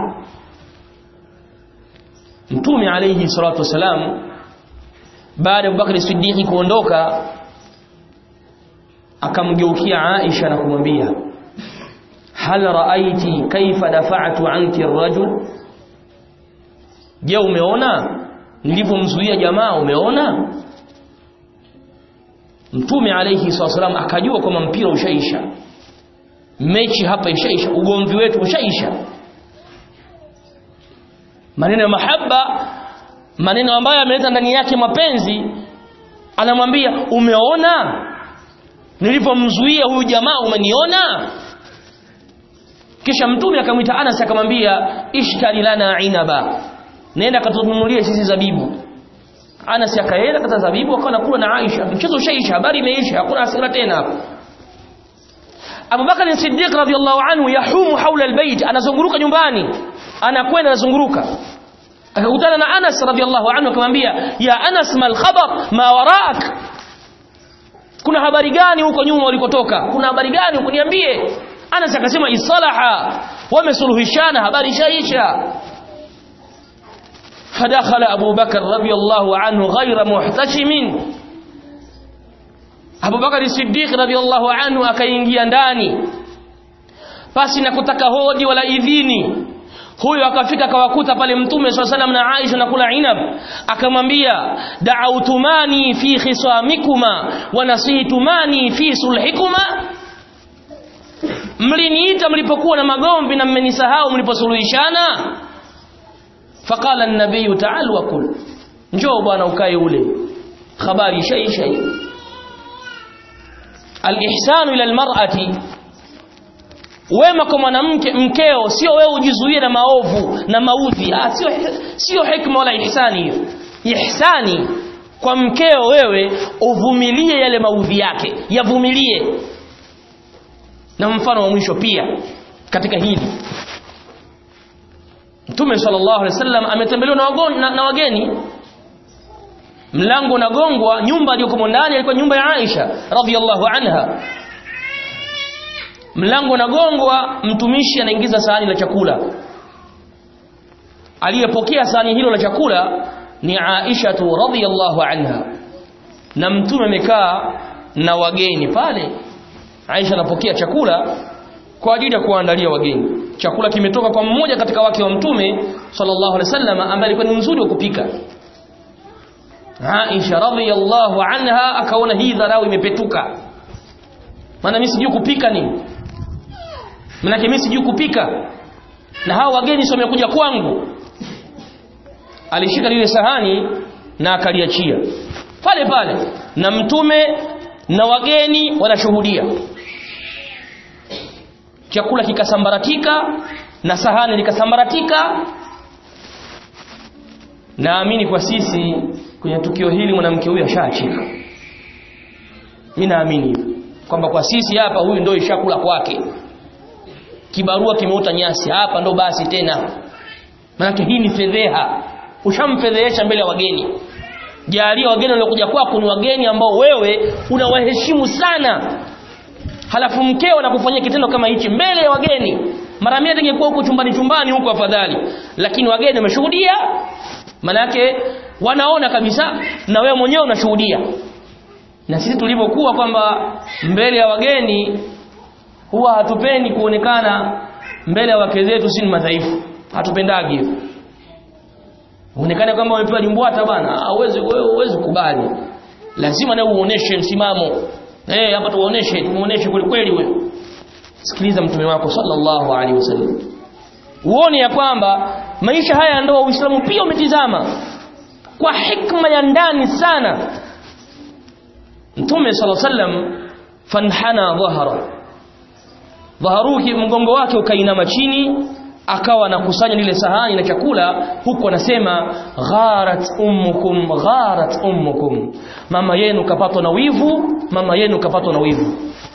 mtume alaihi salatu wasalam baada ya Abubakar Siddiq kuondoka akamgeukia Aisha na kumwambia hal raaiti kaifa dafa'tu anki ar-rajul je umeona nilivyomzuia jamaa umeona mtume alayhi wasallam akajua kwamba mpira ushaisha mechi hapa ishaisha ugomvi wetu ushaisha maneno ya mahaba maneno ambayo ameleta ndani yake mapenzi anamwambia umeona nilipomzuia huyu jamaa umeniona kisha mtume akamwita Anas akamwambia ishtari lana inaba nenda katununulie sisi zabibu Anas akaenda kata zabibu akawa nakula na Aisha mchezo ushaisha habari imeisha hakuna hasira tena hapo Abu Bakar Siddiq radhiyallahu anhu yahumu haula albayt anazunguruka nyumbani anakwenda anazunguruka akakutana na Anas radhiyallahu anhu akamwambia ya Anas mal khabar ma waraak kuna habari gani huko nyuma ulikotoka kuna habari gani huko niambie Anas akasema isalaha wamesuluhishana habari shaisha فدخل أبو بكر رضي الله عنه غير محتشم أبو بكر الصديق رضي الله عنه akaingia ndani pasi na kutaka hodi wala idhini huyo akafika akawakuta pale mtume swalla salam na Aisha na kula inab akamwambia da'autumani fi khisamikuma wa nasihitumani fi sulhikuma mliniita mlipokuwa na magomvi na mmenisahau mliposuluhishana faqala an-nabiy ta'al wa kul njoo bwana ukae ule habari shaisha hiyo al-ihsanu ila al-mar'ati wema kwa mwanamke mkeo sio wewe ujizuie na maovu na maudhi ah sio sio hikma wala ihsani hiyo ihsani kwa mkeo wewe uvumilie yale maudhi yake yavumilie na mfano wa mwisho pia katika hili Mtume sallallahu alaihi wasallam ametembelewa na, na, na wageni mlango unagongwa nyumba iliyokuwa ndani ilikuwa nyumba ya Aisha radhiallahu anha mlango unagongwa mtumishi anaingiza sahani la chakula aliyepokea sahani hilo la chakula ni Aisha tu radhiallahu anha na mtume amekaa na wageni pale Aisha anapokea chakula kwa ajili ya kuandalia wageni chakula kimetoka kwa mmoja katika wake wa mtume sallallahu alaihi wasallam ambaye alikuwa ni mzuri wa kupika Aisha radhiyallahu anha akaona hii dharau imepetuka maana mimi sijui kupika nini maana mimi sijui kupika na hawa wageni sio wamekuja kwangu alishika lile sahani na akaliachia pale pale na mtume na wageni wanashuhudia chakula kikasambaratika na sahani likasambaratika naamini kwa sisi kwenye tukio hili mwanamke huyu ashaachika mimi naamini kwamba kwa sisi hapa huyu ndio ishakula kwake kibarua kimeota nyasi hapa ndo basi tena maana hii ni fedheha ushamfedhehesha mbele ya wageni jalia wageni waliokuja kwako ni wageni ambao wewe unawaheshimu sana halafu mkeo anakufanyia kitendo kama hichi mbele ya wageni mara mia tengekuwa huko chumbani chumbani huko afadhali lakini wageni wameshuhudia manake wanaona kabisa na wewe mwenyewe unashuhudia na sisi tulivyokuwa kwamba mbele ya wageni huwa hatupendi kuonekana mbele ya wake zetu si madhaifu hatupendagi hivyo uonekane kwamba umepewa limbwata bana hauwezi wewe huwezi kubali lazima na uoneshe msimamo eh hapa tuoneshe tumuoneshe kweli kweli wewe sikiliza mtume wako sallallahu alaihi wasallam uone ya kwamba maisha haya ya ndoa Uislamu pia umetizama kwa hikma ya ndani sana Mtume sallallahu alaihi wasallam fanhana dhahara dhaharuki mgongo wake ukainama chini akawa anakusanya lile sahani na chakula huku anasema gharat ummukum gharat ummukum mama yenu kapatwa na wivu mama yenu kapatwa na wivu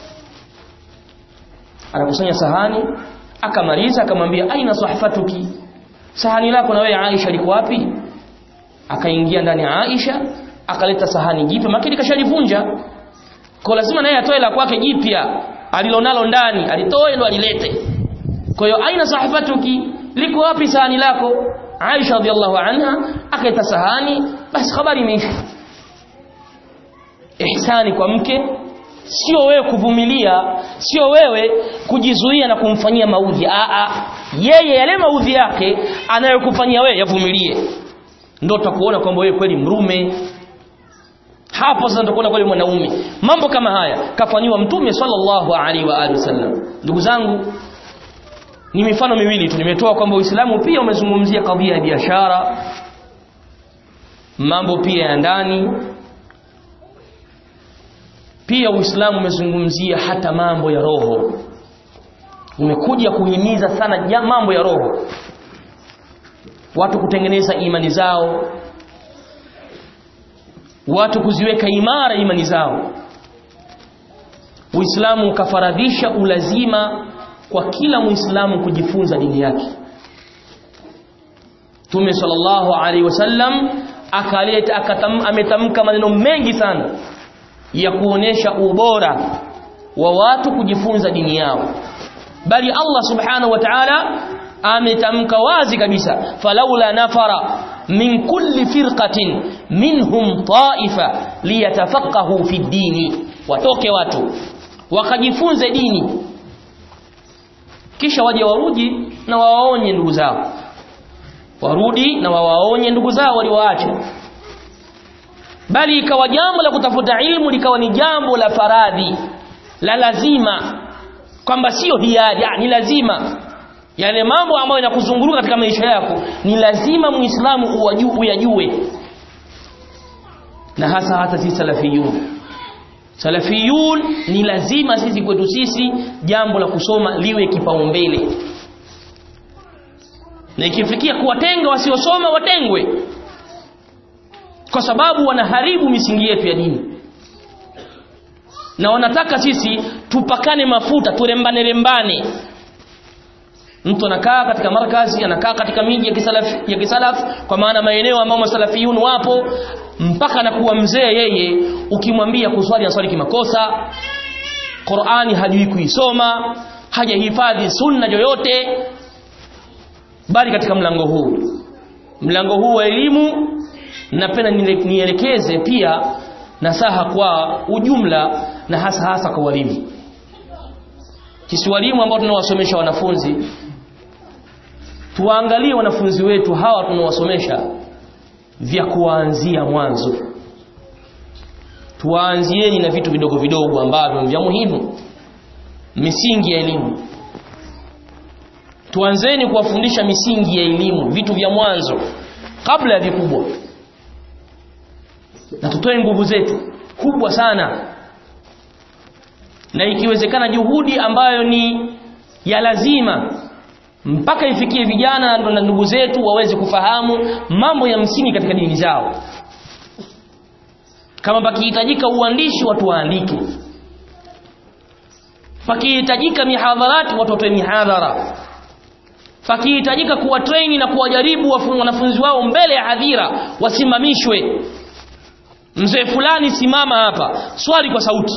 anakusanya sahani akamaliza akamwambia aina sahfatuki sahani lako na wewe Aisha liko wapi akaingia ndani ya Aisha akaleta sahani jipe makini kashalivunja kwa lazima naye atoe la kwake jipya alilonalo ndani alitoe ndo alilete kwa hiyo aina sahifatuki liko wapi sahani lako Aisha radhiallahu anha akaita sahani basi habari imeisha ihsani kwa mke sio wewe kuvumilia sio wewe kujizuia na kumfanyia maudhi a a yeye yale maudhi yake anayokufanyia wewe yavumilie ndio tutakuona kwamba wewe kweli mrume hapo sasa tutakuona kweli mwanaume mambo kama haya kafanywa mtume sallallahu alaihi wa alihi wasallam ndugu zangu ni mifano miwili tu nimetoa kwamba Uislamu pia umezungumzia kadhia ya biashara mambo pia ya ndani pia Uislamu umezungumzia hata mambo ya roho umekuja kuhimiza sana ja mambo ya roho watu kutengeneza imani zao watu kuziweka imara imani zao Uislamu ukafaradhisha ulazima kwa kila Muislamu kujifunza dini yake Tume sallallahu alaihi wasallam akaleta akatam, ametamka maneno mengi sana ya kuonesha ubora wa watu kujifunza dini yao bali Allah subhanahu wa ta'ala ametamka wazi kabisa falaula nafara min kulli firqatin minhum ta'ifa liyatafaqahu fi dini watoke watu wakajifunze dini kisha waje warudi na wawaonye ndugu zao warudi na wawaonye ndugu zao walioacha bali ikawa jambo la kutafuta ilmu likawa ni jambo la faradhi la lazima kwamba sio hiari ni lazima yale mambo ambayo yanakuzunguruka katika maisha yako ni lazima muislamu uyajue na hasa hata sisi salafiyun salafiyun ni lazima sisi kwetu sisi jambo la kusoma liwe kipaumbele na ikifikia kuwatenga wasiosoma watengwe kwa sababu wanaharibu misingi yetu ya dini na wanataka sisi tupakane mafuta turembane rembane mtu anakaa katika markazi anakaa katika miji ya kisalaf ya kisalaf kwa maana maeneo ambayo masalafiyun wapo mpaka anakuwa mzee yeye ukimwambia kuswali aswali kimakosa Qur'ani hajui kuisoma hajahifadhi sunna yoyote bali katika mlango huu mlango huu wa elimu napenda nielekeze pia nasaha kwa ujumla na hasa hasa kwa walimu sisi walimu ambao tunawasomesha wanafunzi tuwaangalie wanafunzi wetu hawa tunawasomesha vya kuanzia mwanzo tuanzieni na vitu vidogo vidogo ambavyo vya muhimu misingi ya elimu tuanzeni kuwafundisha misingi ya elimu vitu vya mwanzo kabla ya vikubwa na tutoe nguvu zetu kubwa sana na ikiwezekana juhudi ambayo ni ya lazima mpaka ifikie vijana na ndugu zetu waweze kufahamu mambo ya msingi katika dini zao kama pakihitajika uandishi watu waandike pakihitajika mihadharati watu watoe mihadhara pakihitajika kuwa traini na kuwajaribu wanafunzi wao mbele ya hadhira wasimamishwe mzee fulani simama hapa swali kwa sauti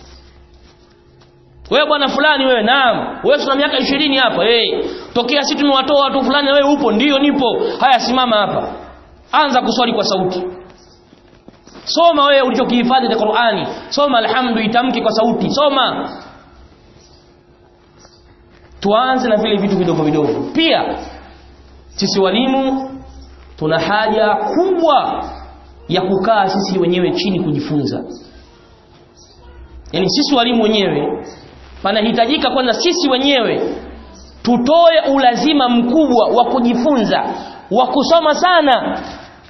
wewe bwana fulani wewe naam wewe tuna miaka 20 hapa hey. tokea sisi tumewatoa watu fulani wewe upo ndiyo nipo haya simama hapa anza kuswali kwa sauti soma wewe ulichokihifadhi katika Qur'ani soma alhamdu itamke kwa sauti soma tuanze na vile vitu vidogo vidogo pia sisi walimu tuna haja kubwa ya kukaa sisi wenyewe chini kujifunza yani sisi walimu wenyewe panahitajika kwanza sisi wenyewe tutoe ulazima mkubwa wa kujifunza wa kusoma sana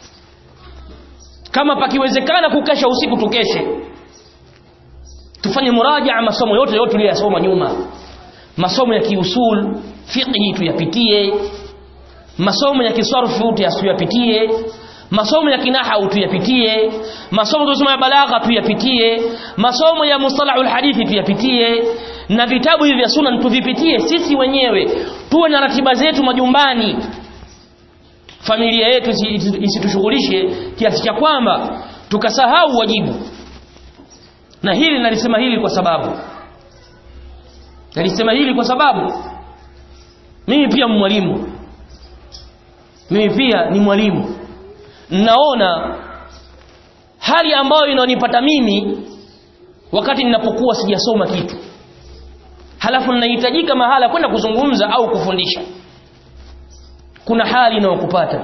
kama pakiwezekana kukesha usiku tukeshe tufanye murajaa masomo yote yote tuliyosoma nyuma masomo ya kiusul fiqhi tuyapitie masomo ya kisarfu tuyapitie masomo ya kinahau tuyapitie masomo tunasoma ya balagha tuyapitie masomo ya mustalahul hadithi tuyapitie na vitabu hivi vya sunna tuvipitie sisi wenyewe tuwe na ratiba zetu majumbani familia yetu isitushughulishe kiasi cha kwamba tukasahau wajibu na hili nalisema hili kwa sababu nalisema hili kwa sababu mimi pia mwalimu mimi pia ni mwalimu naona hali ambayo inanipata mimi wakati ninapokuwa sijasoma kitu halafu ninahitajika mahala kwenda kuzungumza au kufundisha kuna hali inayokupata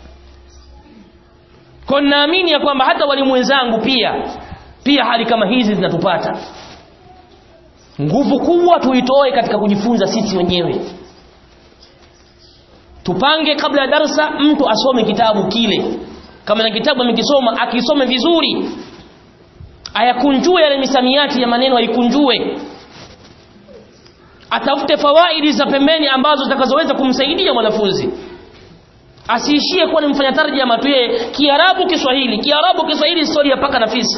kwa naamini ya kwamba hata walimu wenzangu pia pia hali kama hizi zinatupata nguvu kubwa tuitoe katika kujifunza sisi wenyewe tupange kabla ya darsa mtu asome kitabu kile kama na kitabu amekisoma akisome vizuri ayakunjue yale misamiati ya maneno aikunjue atafute fawaidi za pembeni ambazo zitakazoweza kumsaidia mwanafunzi asiishie kuwa ni mfanya tarjama tu yeye kiarabu kiswahili kiarabu kiswahili historia paka na fisi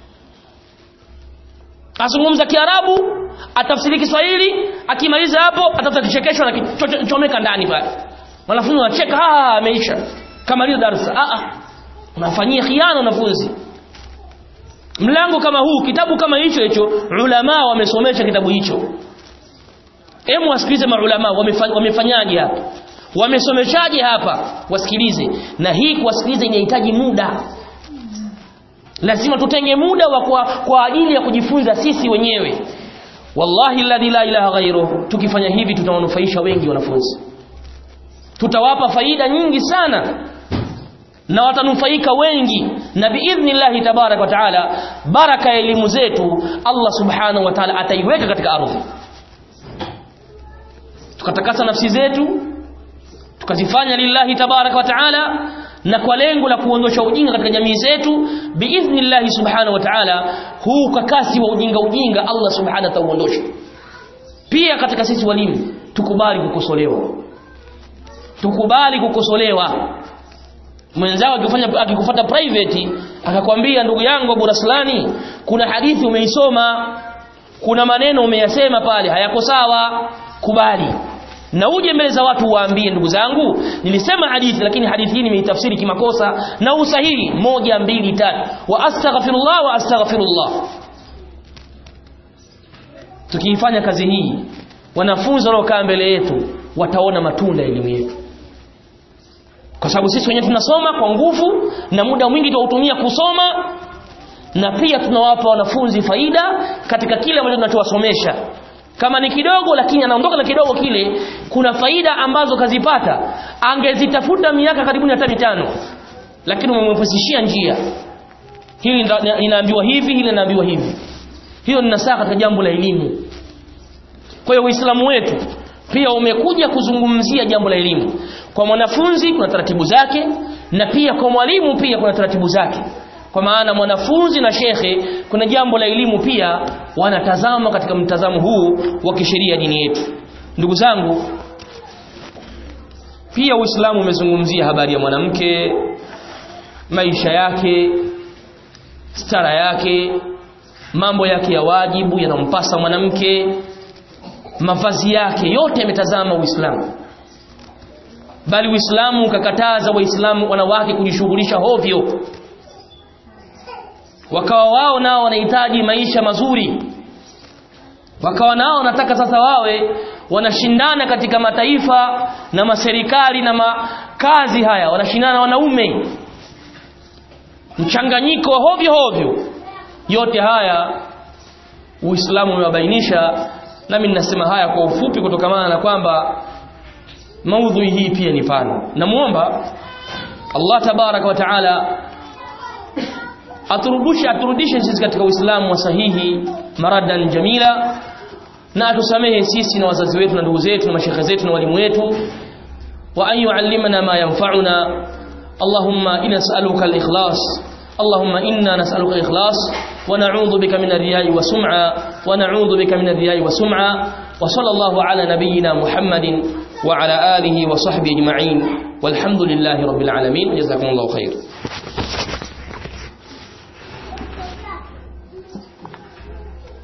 azungumza kiarabu atafsiri kiswahili akimaliza hapo atafuta kichekesho na kichomeka ndani pale wanafunzi wanacheka ah ameisha kamaliza darasa ah ah unafanyia khiana wanafunzi mlango kama huu kitabu kama hicho hicho ulama wamesomesha kitabu hicho Hemu wasikilize maulama wamefanyaje hapa wamesomeshaje hapa wasikilize na hii kuwasikiliza inahitaji muda lazima tutenge muda wa kwa, kwa ajili ya kujifunza sisi wenyewe wallahi alladhi la ilaha ghairuhu tukifanya hivi tutawanufaisha wengi wanafunzi tutawapa faida nyingi sana na watanufaika wengi na biidhnillahi tabarak wa taala baraka ya elimu zetu Allah subhanahu wa taala ataiweka katika ardhi tukatakasa nafsi zetu tukazifanya lillahi tabarak wa taala na kwa lengo la kuondosha ujinga katika jamii zetu biidhnillahi subhanahu wa taala huu kakasi wa ujinga ujinga Allah subhanahu atauondosha pia katika sisi walimu tukubali kukosolewa tukubali kukosolewa mwenzao akifanya akikufuata private akakwambia ndugu yangu Abu Raslani kuna hadithi umeisoma kuna maneno umeyasema pale hayako sawa kubali na uje mbele za watu waambie ndugu zangu nilisema hadithi lakini hadithi hii nimeitafsiri kimakosa na usahihi moja mbili tatu wa astaghfirullah wa astaghfirullah tukiifanya kazi hii wanafunzi wanaokaa mbele yetu wataona matunda ya elimu yetu kwa sababu sisi wenyewe tunasoma kwa nguvu na muda mwingi tunautumia kusoma na pia tunawapa wanafunzi faida katika kile ambacho tunachowasomesha kama ni kidogo lakini anaondoka na kidogo kile kuna faida ambazo kazipata angezitafuta miaka karibuni hata mitano lakini umemwepesishia njia hili linaambiwa hivi hili linaambiwa hivi hiyo ni nasaha katika jambo la elimu kwa hiyo uislamu wetu pia umekuja kuzungumzia jambo la elimu kwa mwanafunzi kuna taratibu zake na pia kwa mwalimu pia kuna taratibu zake kwa maana mwanafunzi na shekhe kuna jambo la elimu pia wanatazama katika mtazamo huu wa kisheria dini yetu ndugu zangu pia uislamu umezungumzia habari ya mwanamke maisha yake stara yake mambo yake ya wajibu yanampasa mwanamke mavazi yake yote yametazama uislamu bali uislamu ukakataza waislamu wanawake kujishughulisha hovyo wakawa wao nao wanahitaji maisha mazuri wakawa nao wanataka sasa wawe wanashindana katika mataifa na maserikali na makazi haya wanashindana na wanaume mchanganyiko wa hovyo hovyo yote haya uislamu umewabainisha nami ninasema haya kwa ufupi kutokamana na kwamba maudhui hii pia ni pana namuomba Allah tabaraka wa taala aturudishe aturudishe sisi katika Uislamu wa sahihi maradan jamila na atusamehe sisi na wazazi wetu na ndugu zetu na mashekhe zetu na walimu wetu wa an yuallimana ma yanfa'una Allahumma inna nas'aluka al-ikhlas اللهم إنا نسألك الإخلاص ونعوذ بك من الرياء والسمعة ونعوذ بك من الرياء والسمعة وصلى الله على نبينا محمد وعلى آله وصحبه أجمعين والحمد لله رب العالمين جزاكم الله خير